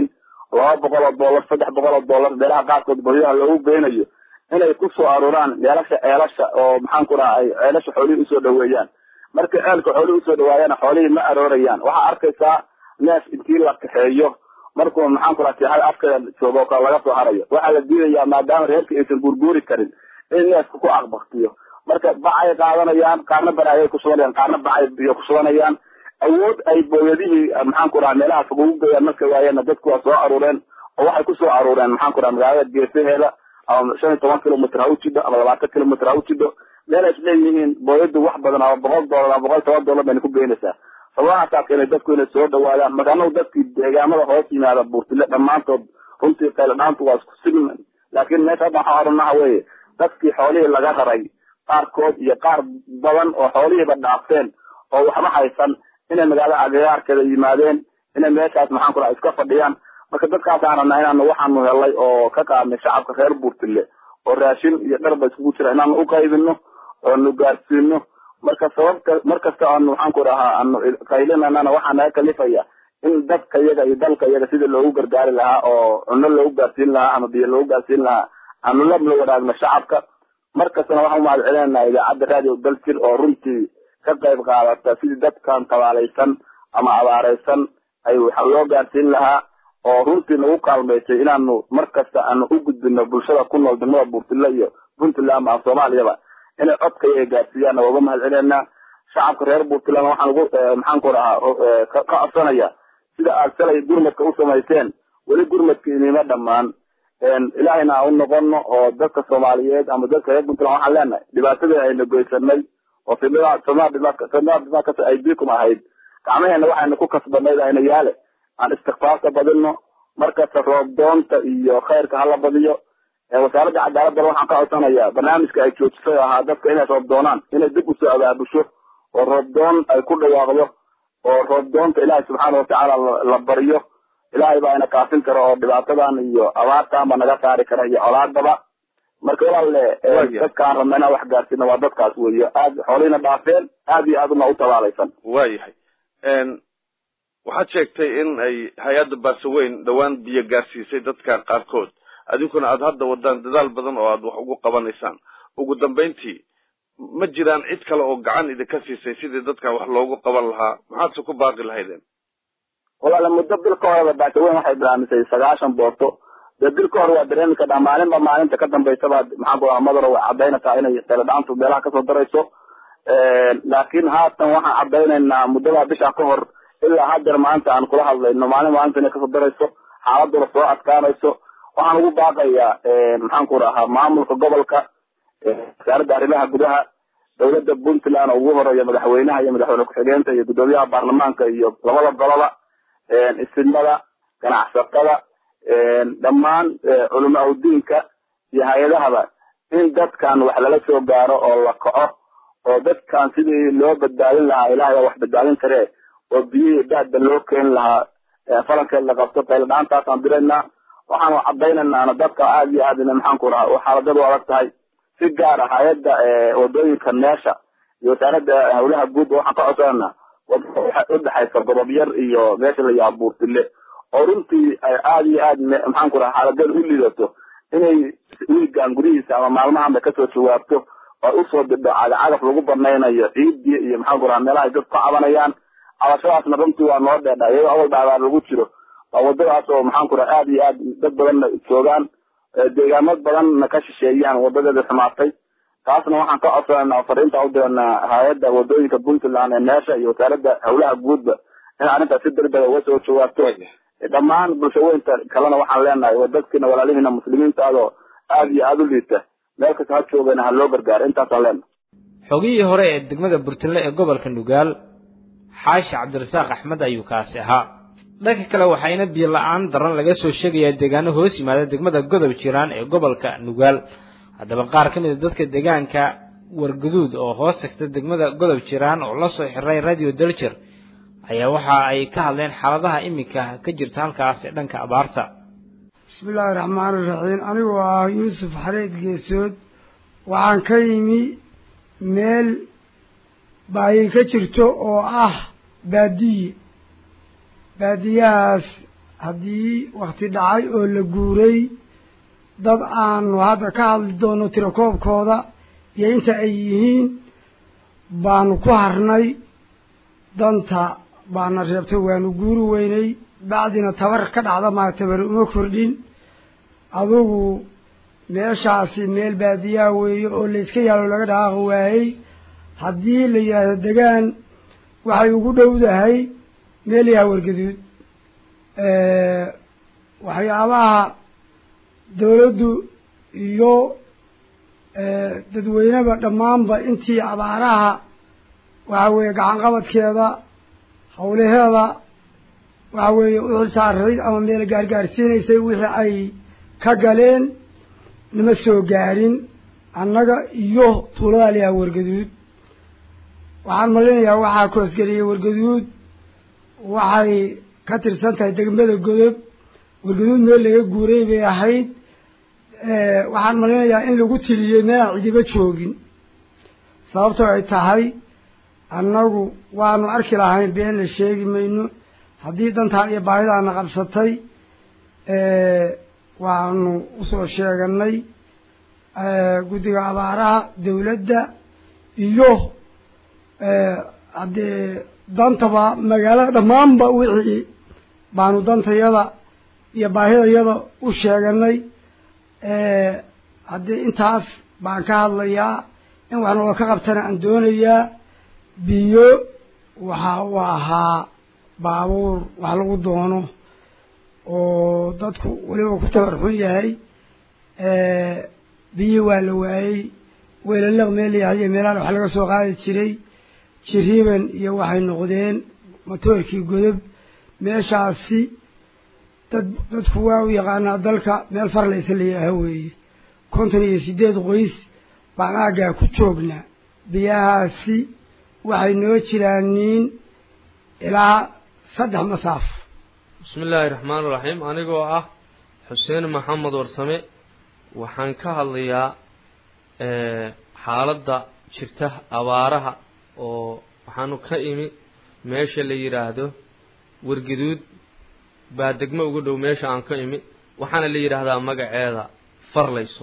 laba boqol oo dollar saddex boqol oo dollar beelaha qaarkood booyaha loogu geynayo inay ku soo aruuraan ceelasha ceelasha oo maxaan ku raha ay ceelasha xoolihii usoo dhaweeyaan marka ceelka xoolihii usoo dhawaayana xoolihii ma aroorayaan waxaa arkaysaa neef intii la kaxeeyo markuu maxaan ku raha seexada afkeeda joogo kale laga soo harayo waxaa la diidayaa maadaama reerka aysan guurguuri karin in neefka ku aqbaktiyo marka bacay qaadanayaan qaarna baraayay ku shubanayaan qaarna bacay biyo ku shubanayaan awood ay booyadihii maxaan ku raha meelaha fog ugu geeyaan marka waayeenna dadku waa soo aruureen oo waxay kusoo aruureen maxaan ku raha magaalada geesaheeda ama shan iyo toban kilomitr ha u jidho ama labaatan kilomitr ha u jidho meel ay isleeyihiin booyadu wax badan ama boqol dollar ama boqol toban dollar bayna ku geynaysaa sababahaasaa keenay dadku inay soo dhawaadaan magaalada dadkii deegaamada hoos yimaada buurtile dhammaantood runtii qayladhaantu waa isku sigman laakiin meesha hadda waxaa odhanaha weye dadkii xoolihii laga raray qaarkood iyo qaar badan oo xoolihiiba dhaafteen oo waxba haysan inay magaalada agagaarkeeda yimaadeen inay meeshaas maxaan ku raha iska fadhiyaan marka dadkaasaan rabnaa inaanu waxaanu helay oo ka qaadnay shacabka reer buurtile oo raashin iyo dharba iskugu jira inaanu uqaybino oonu gaarsiino marka sababka markasta aanu maxaan ku rahaa aanu qaylinanana waxaa naga kalifaya in dadka iyaga iyo dalka iyaga sidii loogu gargaari lahaa oo cuno loogu gaarsiin lahaa ama biyo loogu gaarsiin lahaa aanu la la wadaagno shacabka markastana waxaan umahad celinayna idaacadda radio daljir oo runtii ka qayb qaadata sidii dadkan tabaalaysan ama abaaraysan ay waxa loo gaarsiin lahaa oo runtii nagu kaalmaysay inaanu mar kasta aanu u gudbino bulshada ku nool degmada buurtile iyo puntland ama soomaaliyaba inay codkaya gaarsiiyaan waa uga mahad celinayna shacabka reer puntland waxaan ugu maxaan ku rahaa ka codsanaya sida aad shalay gurmadka u samayseen weli gurmadka inima dhammaan ilaahayna aan u noqono oo dadka soomaaliyeed ama dadka reer puntland waxaan leenahay dhibaatadii ayna goysanay oo fidnada aybikum ahayd gacmaheena waxayna ku kasbanayd ayna yaale aan istikfaarka badino markasta roob doonta iyo khayrka hala badiyo wasaaradda cadaaladana waxaan ka codsanayaa barnaamijka ay joojisay oo ahaa dadka inay roob doonaan inay dib usoo abaabusho oo roob doon ay ku dhawaaqdo oo roob doonta ilaahay subxaana watacaala la baryo ilaahay baa ina kaafin kara oo dhibaatadan iyo abaartan ba naga saari kara iyo colaadaba marka walaalle dadkaan rabna inaan wax gaarsiino waa dadkaas weeyo aad xoolihina dhaafeen aad iyo aad una u tabaalaysan waayahay waxaad sheegtay in ay hay-adda baasaweyn dhowaan biyo gaarsiisay dadka qaarkood adinkuna aad hadda wadaan dadaal badan oo aad wax ugu qabanaysaan ugu dambayntii ma jiraan cid kale oo gacan idinka siisay sidii dadkan wax loogu qaban lahaa maxaadse ku baaqi lahaydeen walaale muddo bil ka horeba baasaweyn waxay bilaamisay sagaashan booto dee bil ka hore waa dareemi kadhaa maalinba maalinta ka dambaysaba maxaan ku raha madaro way caddaynaysaa inay teledhaantu meelaha kasoo darayso laakiin haatan waxaan caddaynaynaa muddadaa bisha ka hor ilaa haddeer maanta aan kula hadlayno maalin maalinta inay kasoo darayso xaaladuna soo adkaanayso waxaan ugu baaqayaa maxaan ku rahaa maamulka gobolka wasaaradda arrimaha gudaha dowladda puntland oo ugu horeeya madaxweynaha iyo madaxweyne ku-xigeenta iyo guddoomiyaha baarlamaanka iyo labada goloba isimada ganacsatada dhammaan culama udiinka iyo hay-adahaba in dadkan wax lala soo gaaro oo la kaco oo dadkan sidii loo badbaadin lahaa ilahay waa wax badbaadin karee oo biyihii daadba loo keeni lahaa falankeed la qabto qayladhaantaasaan diraynaa waxaanu caddaynaynana dadka aada iyo aad ina maxaan ku raha xaaladadu adag tahay si gaar ah hay-adda wadooyinka meesha iyo wasaaradda hawlaha guud waxaan ka codsananaa udhexaysa godob yar iyo meesha la yaha buurtile oo runtii aada iyo aad maxaan ku raha xaaladeeda u liidato inay wiigan gurihiisa ama maalmahanba kasoo jawaabto oo usoo didho cagacagaf lagu banaynayo ciidii iyo maxaan ku raha meelaha ay dadku ka cabanayaan cabashadaasna runtii waa noo dheedha iyadoo awalba abaar lagu jiro waa wadadaas oo maxaan ku raha aada iyo aad dad badanna joogaan deegaamo badanna ka shisheeyaan wadadeeda xumaatay taasna waxaan ka codsanayna fariinta u diranaa hay-adda wadooyinka puntland ee meesha iyo wasaaradda hawlaha guudba in arrintaas si degdega uga soo jawaabto dhammaan bulshaweynta kalena waxaan leenahay waa dadkiina walaalihiina muslimiintaadoo aada iyo aada u liita meel kasta ha joogana ha loo gargaaro intaasaan leenahay xogihii hore ee degmada burtinle ee gobolka nugaal xaashi cabdirasaaq axmed ayuu kaasi ahaa dhanka kale waxayna biyo la-aan daran laga soo sheegayaa deegaano hoos yimaada degmada godob jiraan ee gobolka nugaal haddaba qaar ka mid a dadka deegaanka warguduud oo hoos tagta degmada godob jiraan oo la soo xiray radio daljir ayaa waxa ay ka hadleen xaaladaha iminka ka jirta halkaas ee dhanka abaarta bismi illaahi raxmaani raxiim anigoo ah yuusuf xareed geesood waxaan ka yimi meel baahi ka jirto oo ah baadiye baadiyahaas haddii wakti dhacay oo la guuray dad aanu hadda ka hadli doono tirakoobkooda iyo inta ay yihiin baanu ku harnay danta baana reebtay waanu guuri weynay bacdina tabar ka dhacda maa tabar uma kordhin adugu meeshaasi meel baadiyaa weeye oo layska yaalo laga dhaaqi waayey haddii la yidhaahdo degaan waxay ugu dhowdahay meel yaha wargaduud waxyaabaha dawladdu iyo dadweyneba dhammaanba intii abaaraha waxa weeye gacanqabadkeeda hawlaheeda waxa weeye u xilsaarayd ama meel gaargaarsiinaysay wixii ay ka galeen nama soo gaarin annaga iyo tuuladaa layaha wargaduud waxaan malinayaa waxaa koosgeliyey wargaduud waxay ka tirsan tahay degmada godob wargaduud meel laga guuray bay ahayd waxaan malinayaa in lagu tiliyey meelaan cidiba joogin sababtoo ay tahay annagu waanu arki lahayn beenna sheegi mayno haddii dantaan iyo baahidaana qabsatay waanu usoo sheeganay guddiga abaaraha dawladda iyo haddee dantaba magaalada dhammaanba wixii baanu dantayada iyo baahidayada u sheeganay haddii intaas baan ka hadlayaa in wax nooga ka qabtana aan doonayaa biyo waxa uu ahaa baabuur wax lagu doono oo dadku weliba ku tabar xun yahay biyo waa la waayey weelalaq meel yahay iyo meelahan wax laga soo qaadi jiray jiriiban iyo waxay noqdeen matoorkii godob meeshaasi dad dadku waa u yaqaanaa dalka meel farlaysa layaha weeye konton iyo sideed qoys baan aaggaa ku joognaa biyahaasi waxay noo jiraaniin ilaa saddex masaaf bismi illaahi raxmaan iraxiim anigoo ah xuseen maxamed warsame waxaan ka hadlayaa xaaladda jirta abaaraha oo waxaanu ka imi meesha la yidhaahdo wargaduud baa degmo uga dhow meesha aan ka imi waxaana la yidhaahdaa magaceeda farlayso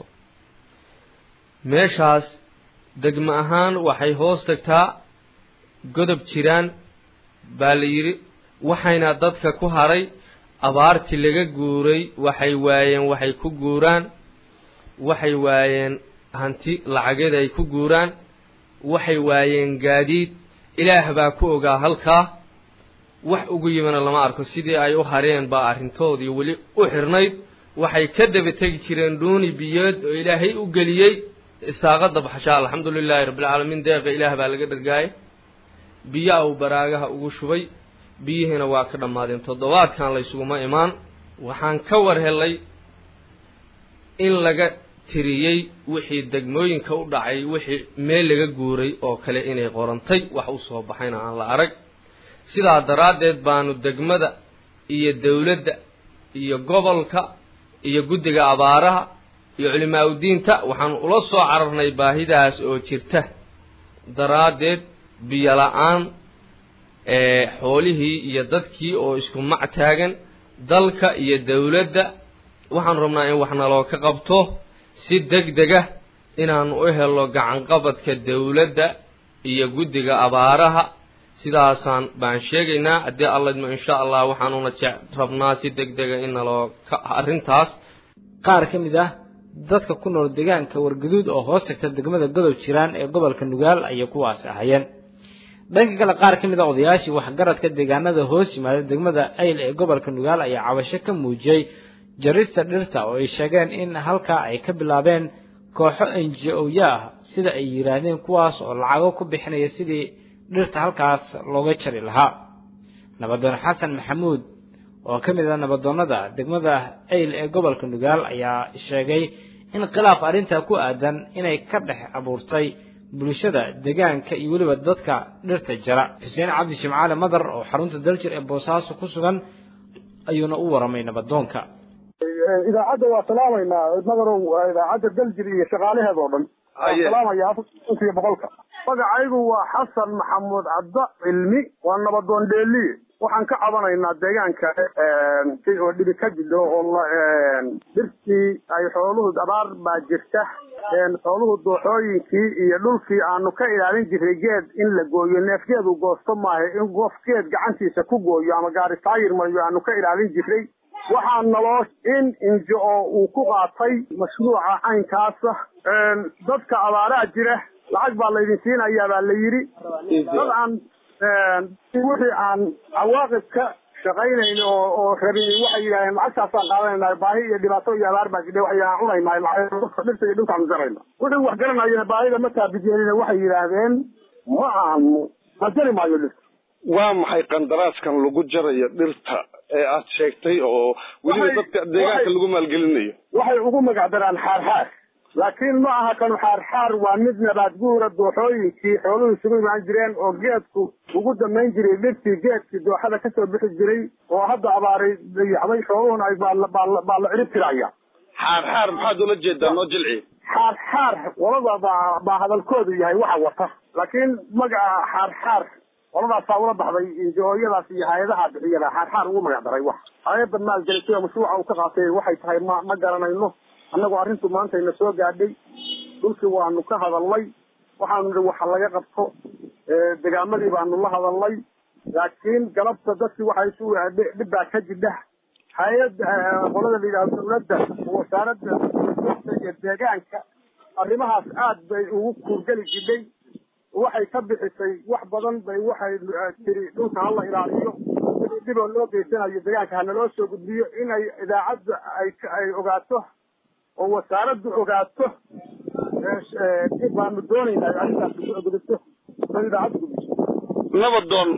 meeshaas degmo ahaan waxay hoos tagtaa godob jiraan baa la yidhi waxayna dadka ku haray abaartii laga guuray waxay waayeen waxay ku guuraan waxay waayeen hanti lacageed ay ku guuraan waxay waayeen gaadiid ilaah baa ku ogaa halkaa wax ugu yimana lama arko sidii ay u hareen baa arrintoodii weli u xirnayd waxay ka daba tegi jireen dhuuni biyood oo ilaahay u geliyey isaaqada baxshaa alxamdu lilaahi rabbilcaalamiin deeqa ilaah baa laga dhargaayay biyaa uu baraagaha ugu shubay biyihiina waa ka dhammaadeen toddobaadkan laysuguma imaan waxaan ka war helay in laga tiriyey wixii degmooyinka u dhacay wixii meel laga guuray oo kale inay qorantay wax u soo baxayna aan la arag sidaa daraaddeed baanu degmada iyo dawladda iyo gobolka iyo guddiga abaaraha iyo culimaa udiinta waxaanu ula soo cararnay baahidaas oo jirta daraaddeed biyo la-aan xoolihii iyo dadkii oo isku mac taagan dalka iyo dawladda waxaanu rabnaa in wax naloo ka qabto si deg dega inaanu u helo gacanqabadka dawladda iyo guddiga abaaraha sidaasaan baan sheegaynaa haddii allaidmo insha allah waxaanuna jec rabnaa si deg dega in naloo ka arrintaas qaar ka mid ah dadka ku nool deegaanka wargaduud oo hoos tagta degmada godob jiraan ee gobolka nugaal ayay kuwaas ahayeen dhanka kale qaar ka mid ah odayaashii waxgaradka deegaanada hoos yimaada degmada ayl ee gobolka nugaal ayaa cabasho ka muujiyey jarista dhirta oo ay sheegeen in halkaa ay ka bilaabeen kooxo n j o-ya ah sida ay yidhaahdeen kuwaas oo lacago ku bixinaya sidii dhirta halkaas looga jari lahaa nabadoon xasan maxamuud oo ka mid ah nabadoonnada degmada ayl ee gobolka nugaal ayaa sheegay in khilaaf arrintaa ku aadan inay ka dhex abuurtay bulshada deegaanka iyo weliba dadka dhirta jara xuseen cabdi jimcaale madar oo xarunta daljir ee boosaaso ku sugan ayuuna u waramay nabadoonka idaacadda waa salaamaynaa madarow idaacadda daljir iyo shaqaalaheeda oo dhan waan salaamaya afarkiiyo boqolka magacaygu waa xasan maxamuud cadda cilmi waa nabadoon dheeliye waxaan ka cabanaynaa deegaanka oo dhibi ka jidho oo dhirtii ay xooluhu abaar baa jirta xooluhu dooxooyinkii iyo dhulkii aanu ka ilaalin jiray geed in la gooyo neefgeed uu goosto maaha in qof geed gacantiisa ku gooyo ama gaari taayir mariyo aanu ka ilaalin jiray waxaa naloo in injo oo uu ku qaatay mashruuca caynkaasa dadka abaaraha jira lacag baa laydin siinayaa baa la yidhi dad aan wixii aan cawaaqib ka shaqaynayn oo oo rabin waxay yidhahdeen lacagtaasaan qaadanayna baahi iyo dhibaato iyo abaar baa jidha waxay aan cunaynahay dhirta iyo dhulkaan jarayna wixii wax garanayana baahida ma taabijeelina waxay yidhaahdeen ma aanu ma jari maayo dhirta waa maxay qandaraaskan lagu jarayo dhirta ee aad sheegtay oo weliba dadka deegaanka lagu maalgelinayo waxay ugu magac daraan xaarxaar laakiin ma aha kanu xaarxaar waa mid nabaad guura dooxooyinkii xooluhu isugu imaan jireen oo geedku ugu damayn jiray dhirtii geedkii dooxada kasoo bixi jiray oo hadda abaaray dayaxday xooluhuna ay baa la cirib tiraya xaarxaar maxaad ula jeedaa noo jilci xaarxaar qolada baa baa hadalkoodu yahay waxa wata laakiin magaca xaarxaar qoladaasaa ula baxday injooyadaas iyo hay-adaha bixiyada xaarxaar ugu magac daray wax hay-adda maalgelisay mashruuca uu ka qaatay waxay tahay ma ma garanayno annagu arrintu maantayna soo gaadhay dhulkii waanu ka hadalnay waxaanu nihi waxa laga qabto degaamadii baanu la hadalnay laakiin galabta dadkii waxay isu dhib baa ka jidha hay-ad qolada la yidhahdo dawladda wasaaradda iyo deegaanka arrimahaas aad bay ugu kuurgeli jidhay waxay ka bixisay wax badan bay waxay tiri dhulka hala ilaaliyo dhiboo loo geysanayo deegaanka hanaloo soo gudbiyo inay idaacadda ay ay ogaato oo wasaaraddu ogaato baanu doonaynaa arrintaas ugu gudubto oo idaacadda gudbiso nabadoon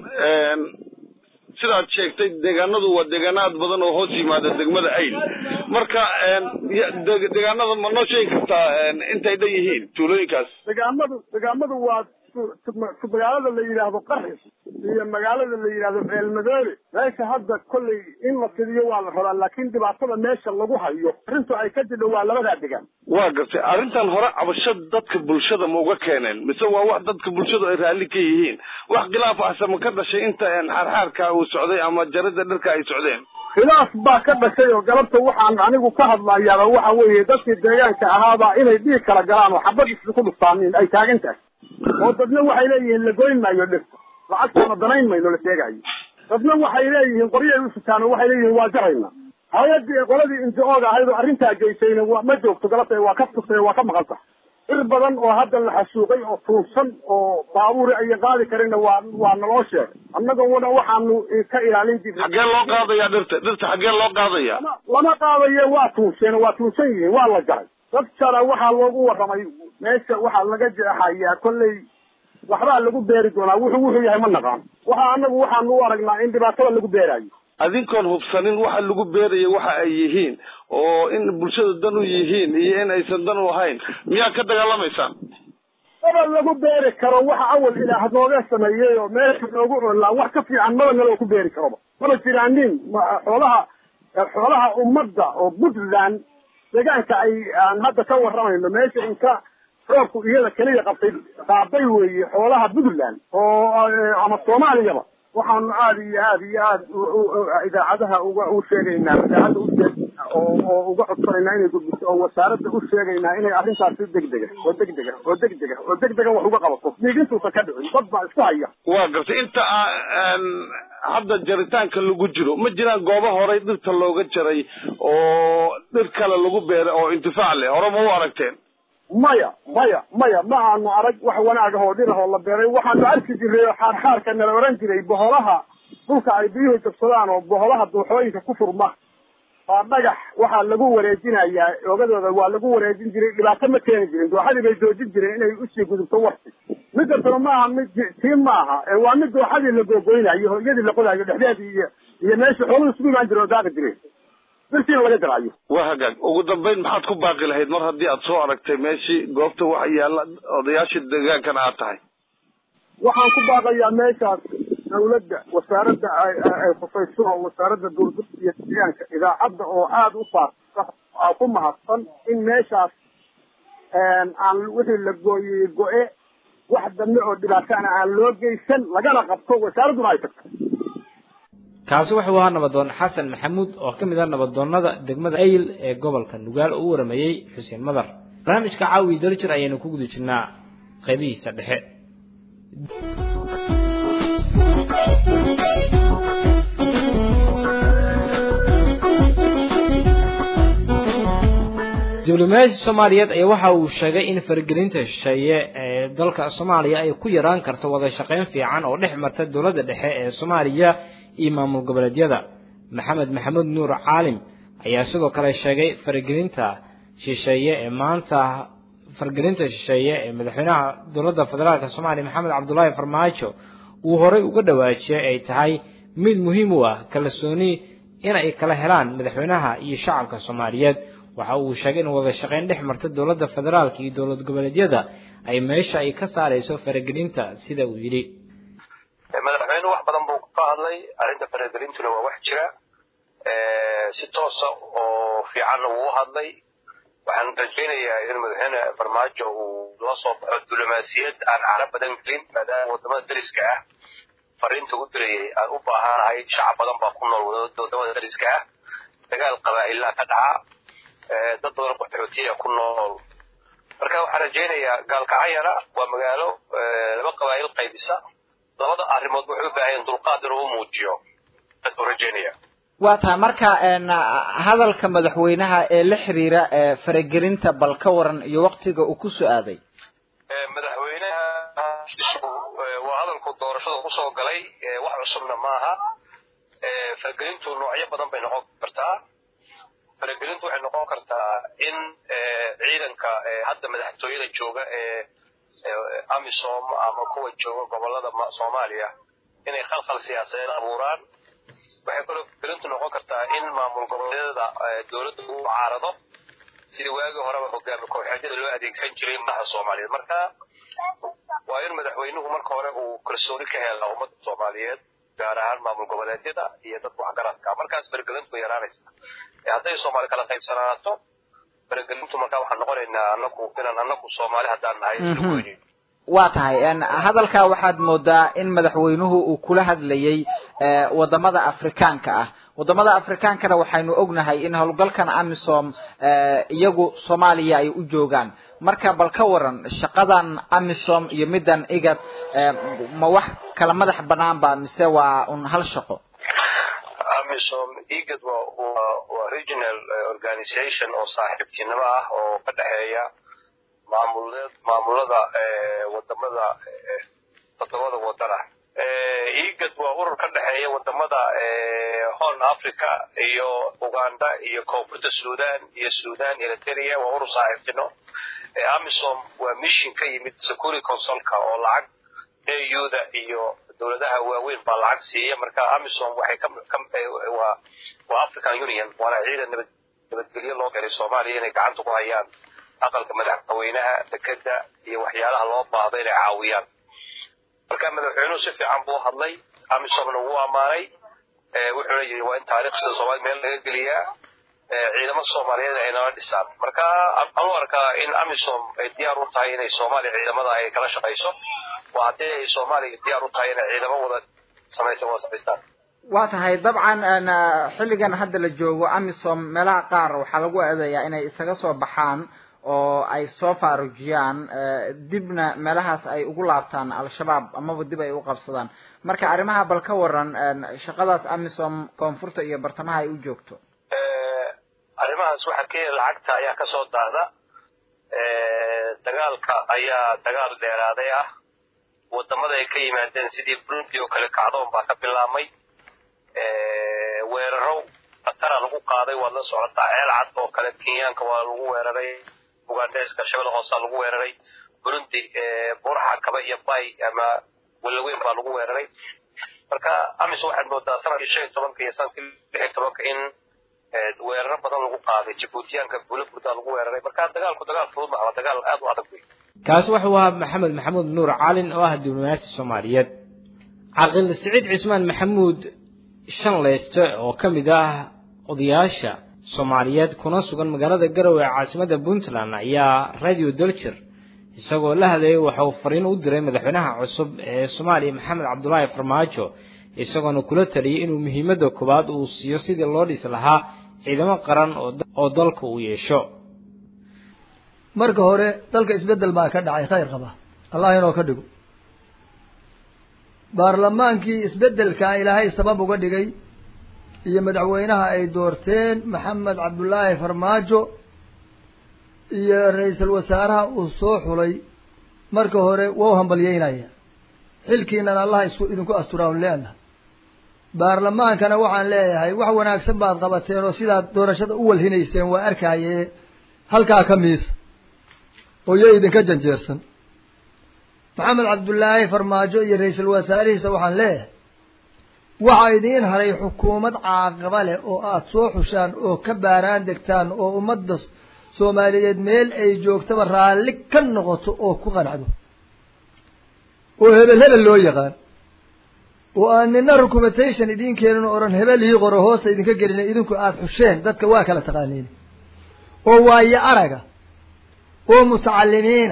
sidaad sheegtay deegaanadu waa deegaanaad badan oo hoos yimaada degmada ayl marka deegaanada ma noo sheegi kartaa intay dhan yihiin tuulooyinkaas degaamadu degaamadu waa magaalada la yidhaahdo qaris iyo magaalada la yidhahdo ceelmadoobe meesha hadda kollay in la fidiyo waa la rabaa laakiin dhibaatada meesha lagu hayo arrintu ay ka jidho waa labadaa degaan waa gartay arrintan hore cabasho dadka bulshada ma uga keeneen mise waa wax dadka bulshadu ay raalli ka yihiin wax khilaaf ahse ma ka dhashay inta xaarxaarka uu socday ama jarada dhirka ay socdeen khilaaf baa ka dhashay oo galabta waxaan anigu ka hadlayaaba waxa weeye dadkii deegaanka ahaabaa inay dhiig kala galaan oo xabad isku dhuftaaniin ay taagan tahay oo dadna waxay leeyihiin la goyn maayo dhirta lacagtaana danayn mayno la sheegayo dadna waxay leeyihiin qoryay u sitaan oo waxay leeyihiin waa jarayna hay-addii qoladii inti-ooga ahayd oo arrintaa geysayna waa ma joogto galabta waa ka tustay waa ka maqan tahay ir badan oo hadda la xasuuqay oo tuursan oo baabuuri ayan qaadi karinna waa waa naloo sheegay annaguna waxaanu ka ilaalin jirnay xaggee loo qaadayaa dhirta dhirta xaggee loo qaadayaa lama qaadayo waa tuurseen waa tuursan yihiin waa la jaray dad kale waxaa loogu warramay meesha waxaa laga jeexayaa kolley waxbaa lagu beeri doonaa wuxuu wuxuu yahay ma naqaan waxa anagu waxaanu u aragnaa in dhibaatada lagu beerayo adinkoon hubsanin waxa lagu beerayo waxa ay yihiin oo in bulshada dan u yihiin iyo in aysan dan u ahayn miyaa ka dagaalamaysaan maba lagu beeri karo waxa awal ilaah nooga sameeyey oo meesha noogu olaa wax ka fiican maba naloo ku beeri karoba maba jiraanin xoolaha xoolaha ummadda oo puntland deegaanka ay aan hadda ka warramayno meesha inka roobku iyada keliya qabtay qaaday weeye xoolaha puntland oo ama soomaaliyaba waxaanu aada iyo aada iyo aada idaacadaha uga u sheegaynaa idaacadda usheeg oo oo uga codsanaynaa inay gudbiso oo wasaaradda u sheegaynaa inay arrintaas si degdega oo degdega oo degdega oo degdega wax uga qabato dhiigintuusan ka dhicin dad baa isku haya waa gartay inta hadda jaritaanka lagu jiro ma jiraan goobo horey dhirta looga jaray oo dhir kale lagu beeray oo intifaac leh hore ma u aragteen maya maya maya ma aanu arag wax wanaag ahoo dhir ahoo la beeray waxaanu arki jiray oo xaarxaarka nala oran jiray boholaha dhulka ay biyuhu jabsadaan oo boholaha duuxooyinka ku furma waa dhagax waxaa lagu wareejinayaa ogadooda waa lagu wareejin jiray dhibaato ma keeni jirin dooxadii bay joojin jireen inay usii gudubto warti midda talo maaha mid tii maaha ee waa mid dooxadii la googoynayo hooyadii la qodayo dhexdeedii iyo iyo meesha xooluhu isugu imaan jire oo daaqi jireen birtiina laga daraayo waa hagaag ugu dambayn maxaad ku baaqi lahayd mar haddii aad soo aragtay meeshii goobta waxa yaalla odayaashii deegaankana aad tahay waxaan ku baaqayaa meeshaas dawladda wasaaradda ay khusayso oo wasaaradda duurdurka iyo deegaanka idaacadda oo aada u faafisa ku mahadsan in meeshaas aan wixii la gooyey go-e wax dambe oo dhibaatana aan loo geysan lagana qabto wasaaradduna ay tagto kaasi wuxuu ahaa nabadoon xasan maxamuud oo ka mid ah nabadoonnada degmada ayl ee gobolka nugaal oo u warameeyey xuseen madar barnaamijka caawi daljir ayaynu ku guda jirnaa qaybihiisa dhexe diblomaasi soomaaliyeed ayaa waxa uu sheegay in faragelinta shisheeye ee dalka soomaaliya ay ku yaraan karto wada shaqayn fiican oo dhex marta dowladda dhexe ee soomaaliya iyo maamul goboleedyada maxamed maxamuud nuur caalim ayaa sidoo kale sheegay faragelinta shisheeye ee maanta faragelinta shisheeye ee madaxweynaha dowladda federaalk soomaaliya maxamed cabdulaahi farmaajo uu horey uga dhawaajiyay ay tahay mid muhiim u ah kalsooni in ay kala helaan madaxweynaha iyo shacabka soomaaliyeed waxa uu sheegay in wada shaqayn dhex marta dowladda federaalka iyo dowlad goboleedyada ay meesha ay ka saarayso faragelinta sida uu yidhi madaxweynuhu wax badan buu ka hadlay arrinta faragelintuna waa wax jira si toosa oo fiicanna wuu u hadlay waxaan rajaynayaa in madaxweyne farmaajo uu la soo baxo diblomaasiyad aan caro badan gelin maadaama wadamada dariska ah fariinta u dirayay aan u baahanahay shacab badan baa ku nool wadamada dariska ah dagaal qabaa'ilaa ka dhaca dad badan qaxootiya ku nool marka waxaan rajaynayaa gaalkacayana waa magaalo laba qabaa'il qaybisa labada arrimood waxay u baahan dulqaad inuu u muujiyo taas baan rajaynaya waa tahay marka hadalka madaxweynaha ee la xiriira faragelinta bal ka waran iyo waktiga uu ku su-aaday madaxweynaha waa hadalku doorashada kusoo galay wax cusubna maaha faragelintu noocyo badan bay noqon kartaa faragelintu waxay noqon kartaa in ciidanka hadda madaxtooyada jooga ee amisom ama kuwa jooga gobolada soomaaliya inay khalkhal siyaasadeed abuuraan waxay kaloo faragelintu noqon kartaa in maamul goboleedyada dowladda uu caarado sidii waagii horeba hogaami kooxeedyada loo adeegsan jiray madaxa soomaaliyeed marka waa in madaxweynuhu marka hore uu kalsooni ka hela ummadda soomaaliyeed gaar ahaan maamul goboleedyada iyo dadka waxgaradka markaas faragelintu way yaraanaysa hadday soomaali kala qaybsanaato faragelintu markaa waxaan noqonaynaa anagu inaan anagu soomaali haddaan nahay isla waa tahay hadalkaa waxaad moodaa in madaxweynuhu uu kula hadlayay wadamada afrikaanka ah wadamada afrikaankana waxaynu ognahay in howlgalkan amisom iyagu soomaaliya ay u joogaan marka bal ka waran shaqadan amisom iyo middan igad ma wax kala madax banaan ba mise waa un hal shaqo amisom igad waa waa waa regional organization oo saaxiibtinimo ah oo ka dhexeeya maamuled maamulada wadamada todobada wadan ah igad waa urur ka dhexeeya wadamada horn africa iyo uganda iyo koonfurta sudan iyo sudan eritrea waa urur saaxiibtino amisom waa mission ka yimid security consulka oo lacag auda iyo dowladaha waaweyn baa lacag siiya marka amisom waxay waa waa african union waana ciidan nabad nabadgelyo loo galay soomaaliya inay gacanta ku hayaan aqalka madaxweynaha dekeda iyo waxyaalaha loo baahdo inay caawiyaan marka madaxweynuhu si fiican buu hadlay amisomna wuu ammaanay wuxuuna yidhi waa in taariikhda soomaaliya meel laga geliyaa ciidamo soomaaliyeed ay nala dhisaan marka anu arkaa in amisom ay diyaar u tahay inay soomaaliya ciidamada ay kala shaqayso waa haddii ay soomaaliya diyaar u tahay inay ciidamo wada samaysan wada samaystaan waa tahay dabcan xilligan hadda la joogo amisom meelaha qaar waxaa lagu eedeeyaa inay isaga soo baxaan oo ay soo faarujiyaan dibna meelahaas ay ugu laabtaan al-shabaab amaba dib ay u qabsadaan marka arrimaha bal ka waran shaqadaas amisom koonfurta iyo bartamaha ay u joogto arrimahaas waxaa kenya lacagta ayaa kasoo daahda dagaalka ayaa dagaal dheeraaday ah wadamada ay ka yimaadeen sidii burundi oo kale kacdoon baa ka bilaabmay weeraro khatara lagu qaaday waad la socotaa ceel cad oo kale kenyaanka waa lagu weeraray ugandeska shabada hoosaa lagu weeraray burundi buraxa kaba iyo bay ama walaweyn baa lagu weeraray marka amis waxaad moodaa sanadkii shan iyo tobanka iyo sanadkii lix iyo tobanka in weeraro badan lagu qaaday jabuutiyaanka buula burdaa lagu weeraray marka dagaalku dagaal fudud maha waa dagaal aad u adag wey kaasi wuxuu ahaa maxamed maxamuud nuur caalin oo ah diblomaasi soomaaliyeed caqil siciid cismaan maxamuud shan leyste oo ka mid ah odayaasha soomaaliyeed kuna sugan magaalada garowe ee caasimadda puntland ayaa radio dolger isagoo la hadlayay waxa uu fariin u diray madaxweynaha cusub ee soomaaliya maxamed cabdulaahi farmaajo isagoona kula taliyay inuu muhiimadda koowaad uu siiyo sidii loo dhisi lahaa ciidamo qaran oo dalka uu yeesho marka hore dalka isbeddel baa ka dhacay khayr qaba allah inoo ka dhigo baarlamaankii isbeddelkaa ilaahay sabab uga dhigay iyo madaxweynaha ay doorteen maxamed cabdullaahi farmaajo iyo ra-iisul wasaaraha uu soo xulay marka hore waa u hambalyeynaya xilkiinan allah isku idinku asturaan leena baarlamaankana waxaan leeyahay wax wanaagsan baad qabateen oo sidaad doorashada u walhinayseen waa arkaaye halkaa ka miisa oo yo idinka janjeersan maxamed cabdullaahi farmaajo iyo ra-iisul wasaarihiisa waxaan leeyahay waxaa idiin haray xukuumad caaqaba leh oo aada soo xushaan oo ka baaraan degtaan oo ummadda soomaaliyeed meel ay joogtaba raalli ka noqoto oo ku qanacdo oo hebel hebel loo yaqaan oo aan nina recommendation idiin keenin oo odhan hebel ii qoro hoosta idinka gelina idinku aada xusheen dadka waa kala taqaaniin oo waayo araga oo mutacalimiina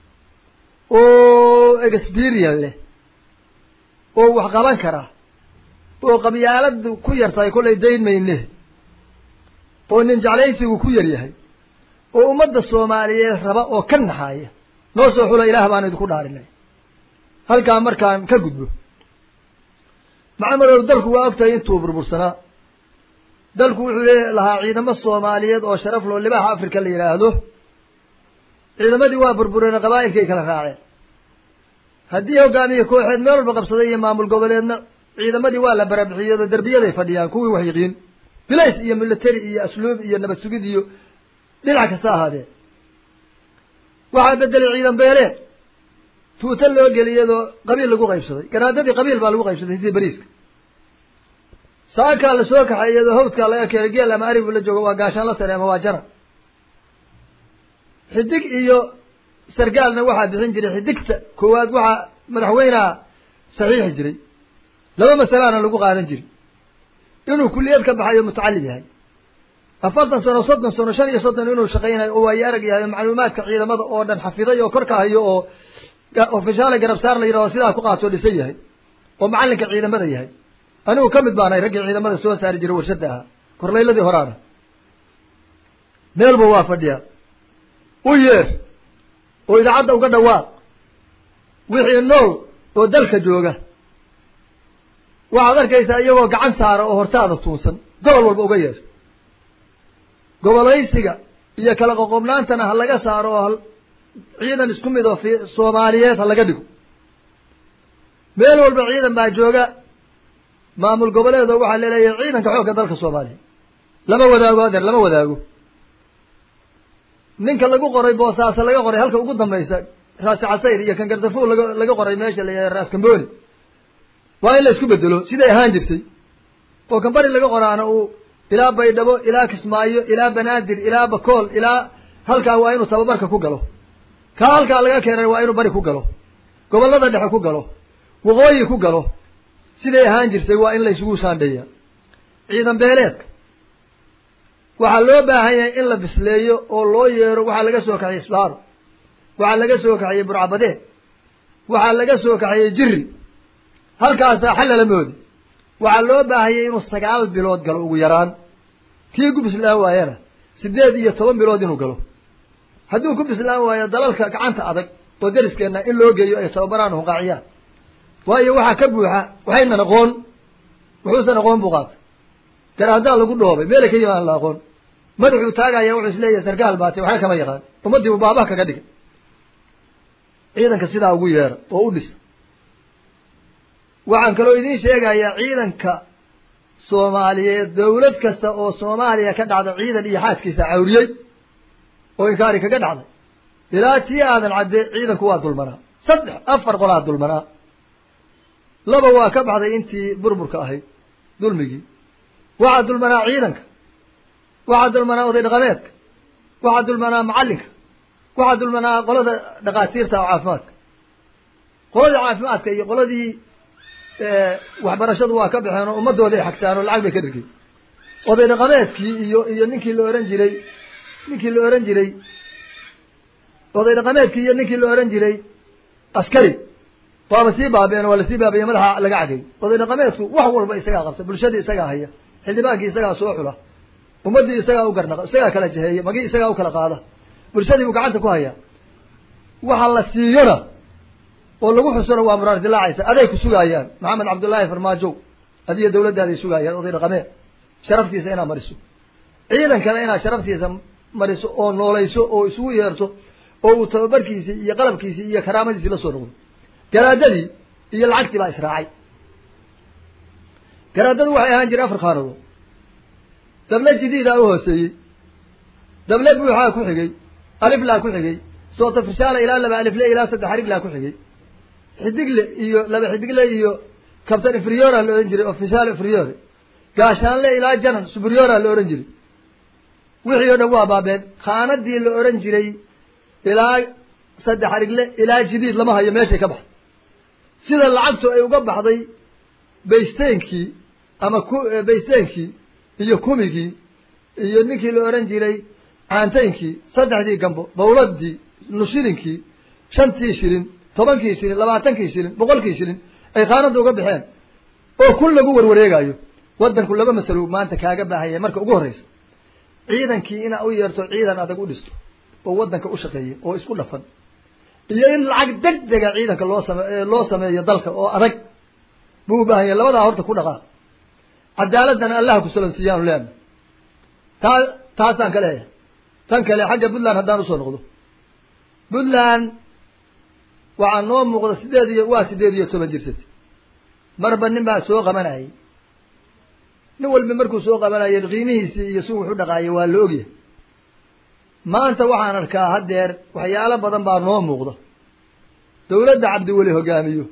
oo experience leh oo wax qaban kara oo qabyaaladu ku yartahay kollay dayn mayne oo nin jeclaysigu ku yar yahay oo ummadda soomaaliyeed raba oo ka naxaaya noo soo xula ilaah baan idinku dhaarinay halkaa markaan ka gudbo maxamedow dalku waa ogtahay intuu burbursanaa dalku wuxuu le lahaa ciidamo soomaaliyeed oo sharaf loo libaaxa africa la yidhaahdo ciidamadii waa burbureen qabaa'ilkay kala raaceen haddii hogaamiye kooxeed meel walba qabsaday iyo maamul goboleedna ciidamadii waa la barabixiyado derbiyaday fadhiyaan kuwii wax yiqiin bilays iyo military iyo asluub iyo nabad sugid iyo dhinac kasta ahaadee waxaa bedelay ciidan beeleed tuuta loo geliyadoo qabiil lagu qaybsaday garaadadii qabiil baa lagu qaybsaday sidii bariiska saakaa la soo kaxay iyadoo hawdkaa laga keenay geel ama arigu la joogo waa gaashaan la sare ama waa jara xidig iyo sargaalna waxaa bixin jiray xidigta koowaad waxaa madaxweyneha saxiixi jiray laba masalaana lagu qaadan jiray inuu kulliyad ka baxayo mutacalim yahay afartan sano soddon sano shan iyo soddon inuu shaqaynayo oo waayo arag yahay oo macluumaadka ciidamada oo dhan xafiday oo korka hayo oo ofishaale garabsaar la yidhaho sidaa ku qaatoo dhisan yahay oo macallinka ciidamada yahay anigu ka mid baanahay raggii ciidamada soo saari jiray warshadda ahaa korlayladii horaana meelba waa fadhiyaa u yeer oo idaacadda uga dhawaaq wixii nool oo dalka jooga waxaad arkaysaa iyagoo gacan saara oo hortaada tuunsan gobol walba uga yeer gobolaysiga iyo kala qoqobnaantana ha laga saaro oo ciidan isku mid oo fi soomaaliyeed ha laga dhigo meel walba ciidan baa jooga maamul goboleed oo waxaa laleeyahay ciidanka xoogga dalka soomaaliya lama wadaago adeer lama wadaago ninka lagu qoray boosaaso laga qoray halka ugu dambaysa raasi casayr iyo kan gardafuul laga laga qoray meesha la raas kamboni waa in la isku bedelo siday ahaan jirtay oo kan bari laga qoraana uu ilaa baydhabo ilaa kismaayo ilaa banaadir ilaa bakool ilaa halkaa waa inuu tababarka ku galo kaa halkaa laga keenay waa inuu bari ku galo gobollada dhexe ku galo waqooyi ku galo siday ahaan jirtay waa in la isugu saandheeya ciidan beeleedka waxaa loo baahan yahay in la bisleeyo oo loo yeero waxaa laga soo kaxiyey isbaaro waxaa laga soo kaxiyey burcabadeed waxaa laga soo kaxiyey jiri halkaasaa xallala moodi waxaa loo baahanyay inuu sagaal bilood galo ugu yaraan kii ku bislaan waayana siddeed iyo toban bilood inuu galo hadduu ku bislaan waayo dalalka gacanta adag oo dariskeenna in loo geeyo ay tababaraan hunqaaciyaan waayo waxaa ka buuxa waxaynan aqoon wuxuusan aqoon buu qaatay garaadaa lagu dhoobay meelay ka yimaan la aqoon madaxuu taagaya wuxuu isleeyahay sarkaal baatay waxna kama yaqaan ummaddiibu baabaha kaga dhigay ciidanka sidaa ugu yeera oo u dhis waxaan kaloo idiin sheegayaa ciidanka soomaaliyeed dawlad kasta oo soomaaliya ka dhacda ciidan iyo xaaskiisa cawriyey oo inkaari kaga dhacday ilaa tii aadan cadde ciidanku waa dulmanaa saddex afar qolaa dulmanaa laba waa ka baxday intii burburka ahayd dulmigii waxaa dulmanaa ciidanka waxaa dulmanaa oday dhaqameedka waxaa dulmanaa macallinka waxaa dulmanaa qolada dhakhaatiirta oo caafimaadka qoladii caafimaadka iyo qoladii waxbarashadu waa ka baxeen oo ummadooda ay xagtaan oo lacag bay ka dhirgeen oday dhaqameedkii iyo iyo ninkii la ohan jiray ninkii la ohan jiray oday dhaqameedkii iyo ninkii la ohan jiray askari waaba sii baabeen waa lasii baabiye madaxa laga cagay oday dhaqameedku wax walba isagaa qabta bulshadii isagaa haya xildhibaankii isagaa soo xula ummaddii isagaa u garnaqa isagaa kala jaheeya magii isagaa u kala qaada bulshadii buu gacanta ku hayaa waxa la siiyona oo lagu xusona waa muraar dilaacaysa aday ku sugaayaan maxamed cabdullaahi farmaajow adiyo dawladdaaday sugaayaan oday dhaqameed sharaftiisa inaad mariso ciidankana inaad sharaftiisa mariso oo noolayso oo isugu yeerto oo uu tababarkiisii iyo qalabkiisii iyo karaamadiisii la soo noqdo garaadadii iyo lacagtii baa israacay garaadadu waxay ahaan jireen afar qaanadood dable jidiidaa u hooseeyey dable buuxaa ku xigay aliflaa ku xigay soota firsaala ilaa laba alifle ilaa saddex ariglaa ku xigay xidigle iyo laba xidigle iyo kabtan inferiora la odhan jiray official inferiore gaashaanle ilaa janan superiora la odhan jiray wixii o dhan waa baabeen khaanadii la odhan jiray ilaa saddex arigle ilaa jidiid lama hayo meeshay ka baxday sida lacagtu ay uga baxday baysteenkii ama ku baysteenkii iyo kumigii iyo ninkii la odhan jiray caantaynkii saddexdii gambo bawladii nushilinkii shantii shilin tobankii shilin labaatankii shilin boqolkii shilin ay khaanadda uga baxeen oo kun lagu warwareegayo waddanku laba masalo maanta kaaga baahanya marka ugu horreysa ciidankii inaa u yeerto ciidan adag u dhisto oo waddanka u shaqeeya oo isku dhafan iyo in lacag deg dega ciidanka loo same loo sameeyo dalka oo adag buu u baahan yahay labadaa horta ku dhaqaa cadaaladana allaha ku solansiiyaanu leena taa taasaan ka leeyahay tan kale xagga puntland haddaan usoo noqdo puntland waxaa noo muuqda sideed iyo waa sideed iyo toban jirsati marba nin baa soo qabanayay nin walba markuu soo qabanayay qiimihiisii iyo si wuxu dhaqaayay waa la ogyahay maanta waxaan arkaa haddeer waxyaalo badan baa noo muuqda dawladda cabdiweli hogaamiyo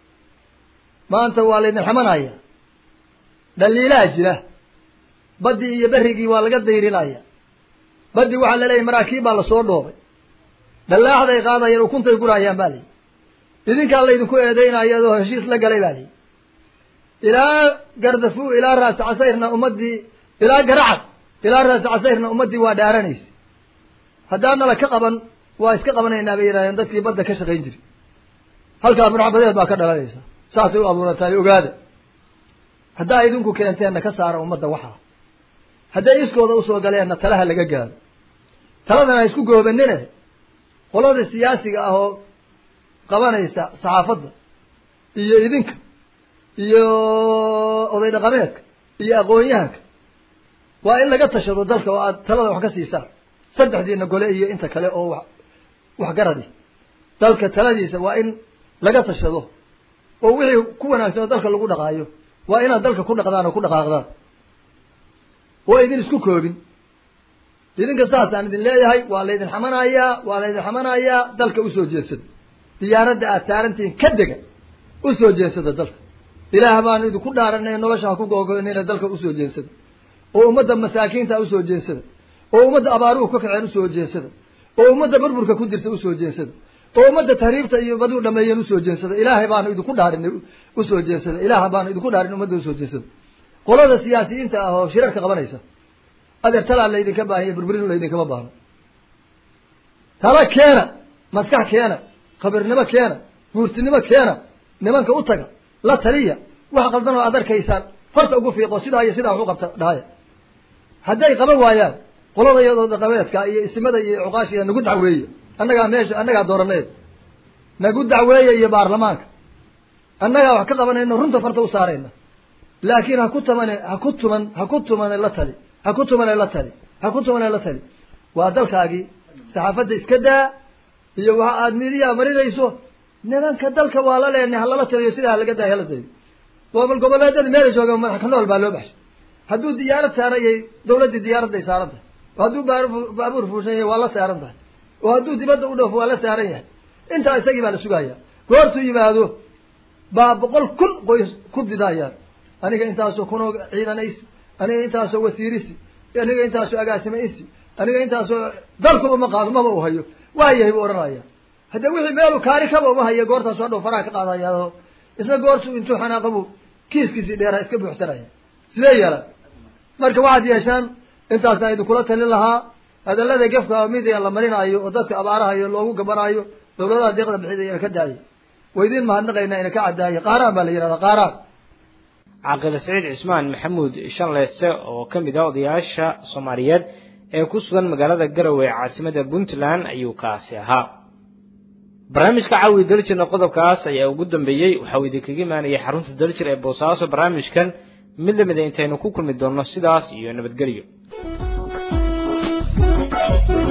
maanta waa laydin xamanaya dhaliilaa jira baddii iyo berrigii waa laga dayrinaya baddii waxaa laleeyahy maraakiib baa lasoo dhoobay dhallaaxday qaadayaan ukuntay gurayaan baa layihi idinkaa laydinku eedeynaya adoo heshiis la galay baa layihi ilaa gardafu ilaa raasi casayrna ummaddii ilaa garacad ilaa raasi casayrna ummaddii waa dhaaranaysa haddaanala ka qaban waa iska qabanaynaa bay yidhahdeen dadkii badda ka shaqayn jiri halkaa murxabadeed baa ka dhalanaysa saasay u abuurantahay ogaada haddaa idinku keenteenna ka saara ummadda waxaa hadday iskooda usoo galeenna talaha laga gaaro taladan ha isku goobanine qolada siyaasiga ah oo qabanaysa saxaafadda iyo idinka iyo oday dhaqameedka iyo aqoon-yahanka waa in laga tashado dalka oo aad talada wax ka siisaan saddexdiina gole iyo inta kale oo wax waxgaradi dalka taladiisa waa in laga tashado oo wixii ku wanaagsan oo dalka lagu dhaqaayo waa inaad dalka ku dhaqdaan oo ku dhaqaaqdaan oo idin isku koobin idinka saasaan idin leeyahay waa laydin xamanayaa waa laydin xamanayaa dalka usoo jeesada diyaaradda aad saarantihiin ka dega usoo jeesada dalka ilaah baanu idinku dhaaranay nolosha ha ku googoynayna dalka usoo jeesada oo ummadda masaakiinta usoo jeesada oo ummadda abaaruhu ka kaceen usoo jeesada oo ummadda burburka ku jirta usoo jeesada oo ummadda tahriibta iyo baduu dhameeyeen usoo jeesada ilaahay baanu idinku dhaarinay usoo jeesada ilaah baanu idinku dhaarin ummadda usoo jeesada qolada siyaasiyiinta ah oo shirarka qabanaysa adeer talaa laydinka baahanya burburin laydinkama baahno tala keena maskax keena khabirnimo keena guurtinimo keena nimanka u taga la taliya wax qaldan oo aad arkaysaan farta ugu fiiqo sidaa iyo sidaa waxu qabta dhahaya hadday qaban waayaan qolada iyadoo dhaqameedka iyo isimada iyo cuqaashiga nagu dacweeye annagaa meesha annagaa dooraneed nagu dacweeye iyo baarlamaanka annagaa wax ka qabanayno runta farta u saarayna laakiin ha ku tamane ha ku tuman ha ku tumane la tali ha ku tumane la tali ha ku tumane la tali waa dalkaagii saxaafadda iska daa iyo waxa aad midiyaa marinayso nimanka dalka waa la leenay ha lala taliyo sidaa laga daay hala dayo gobol goboleedyada meela jooga madax ka nool baa loo baxshay hadduu diyaarad saaranyay dawladdii diyaaradday saaran tahay oo hadduu baar baabuur fuushan yahay waa la saaran tahay oo hadduu dibadda u dhoofo waa la saaran yahay intaa isagii baa la sugaya goortuu yimaado baa boqol kun qoys ku didayaan aniga intaasoo kunoo ciidanaysi aniga intaasoo wasiirisi aniga intaasoo agaasimaysi aniga intaasoo dalkuba ma qaado maba u hayo waayahay buu odhanaya haddee wixii meelu kaari kaba uma hayo goortaasu hadhow faraha ka qaadaya oo isna goortuu intuu xanaaqabu kiiskiisii dheeraha iska buuxsanaya sidee yeelaan marka waxaad yeeshaan intaasna idinkula talin lahaa hadallada gefka midiga la marinaayo oo dadka abaarahayo loogu gabanaayo dawladaha deeqda bixidaya ka daayo waa idiin mahadnaqaynaa ina ka caddaaya qaaraan baa la yidhahdaa qaaraan caaqil saciid cismaan maxamuud shanleyste oo ka mid ah odayaasha soomaaliyeed ee ku sugan magaalada garowe ee caasimada puntland ayuu kaasi ahaa barnaamijka caawi daljirna qodobkaas ayaa ugu dambeeyey waxa uu idinkaga imaanayay xarunta daljir ee boosaaso barnaamijkan mid lamida intaynu ku kulmi doonno sidaas iyo nabadgelyo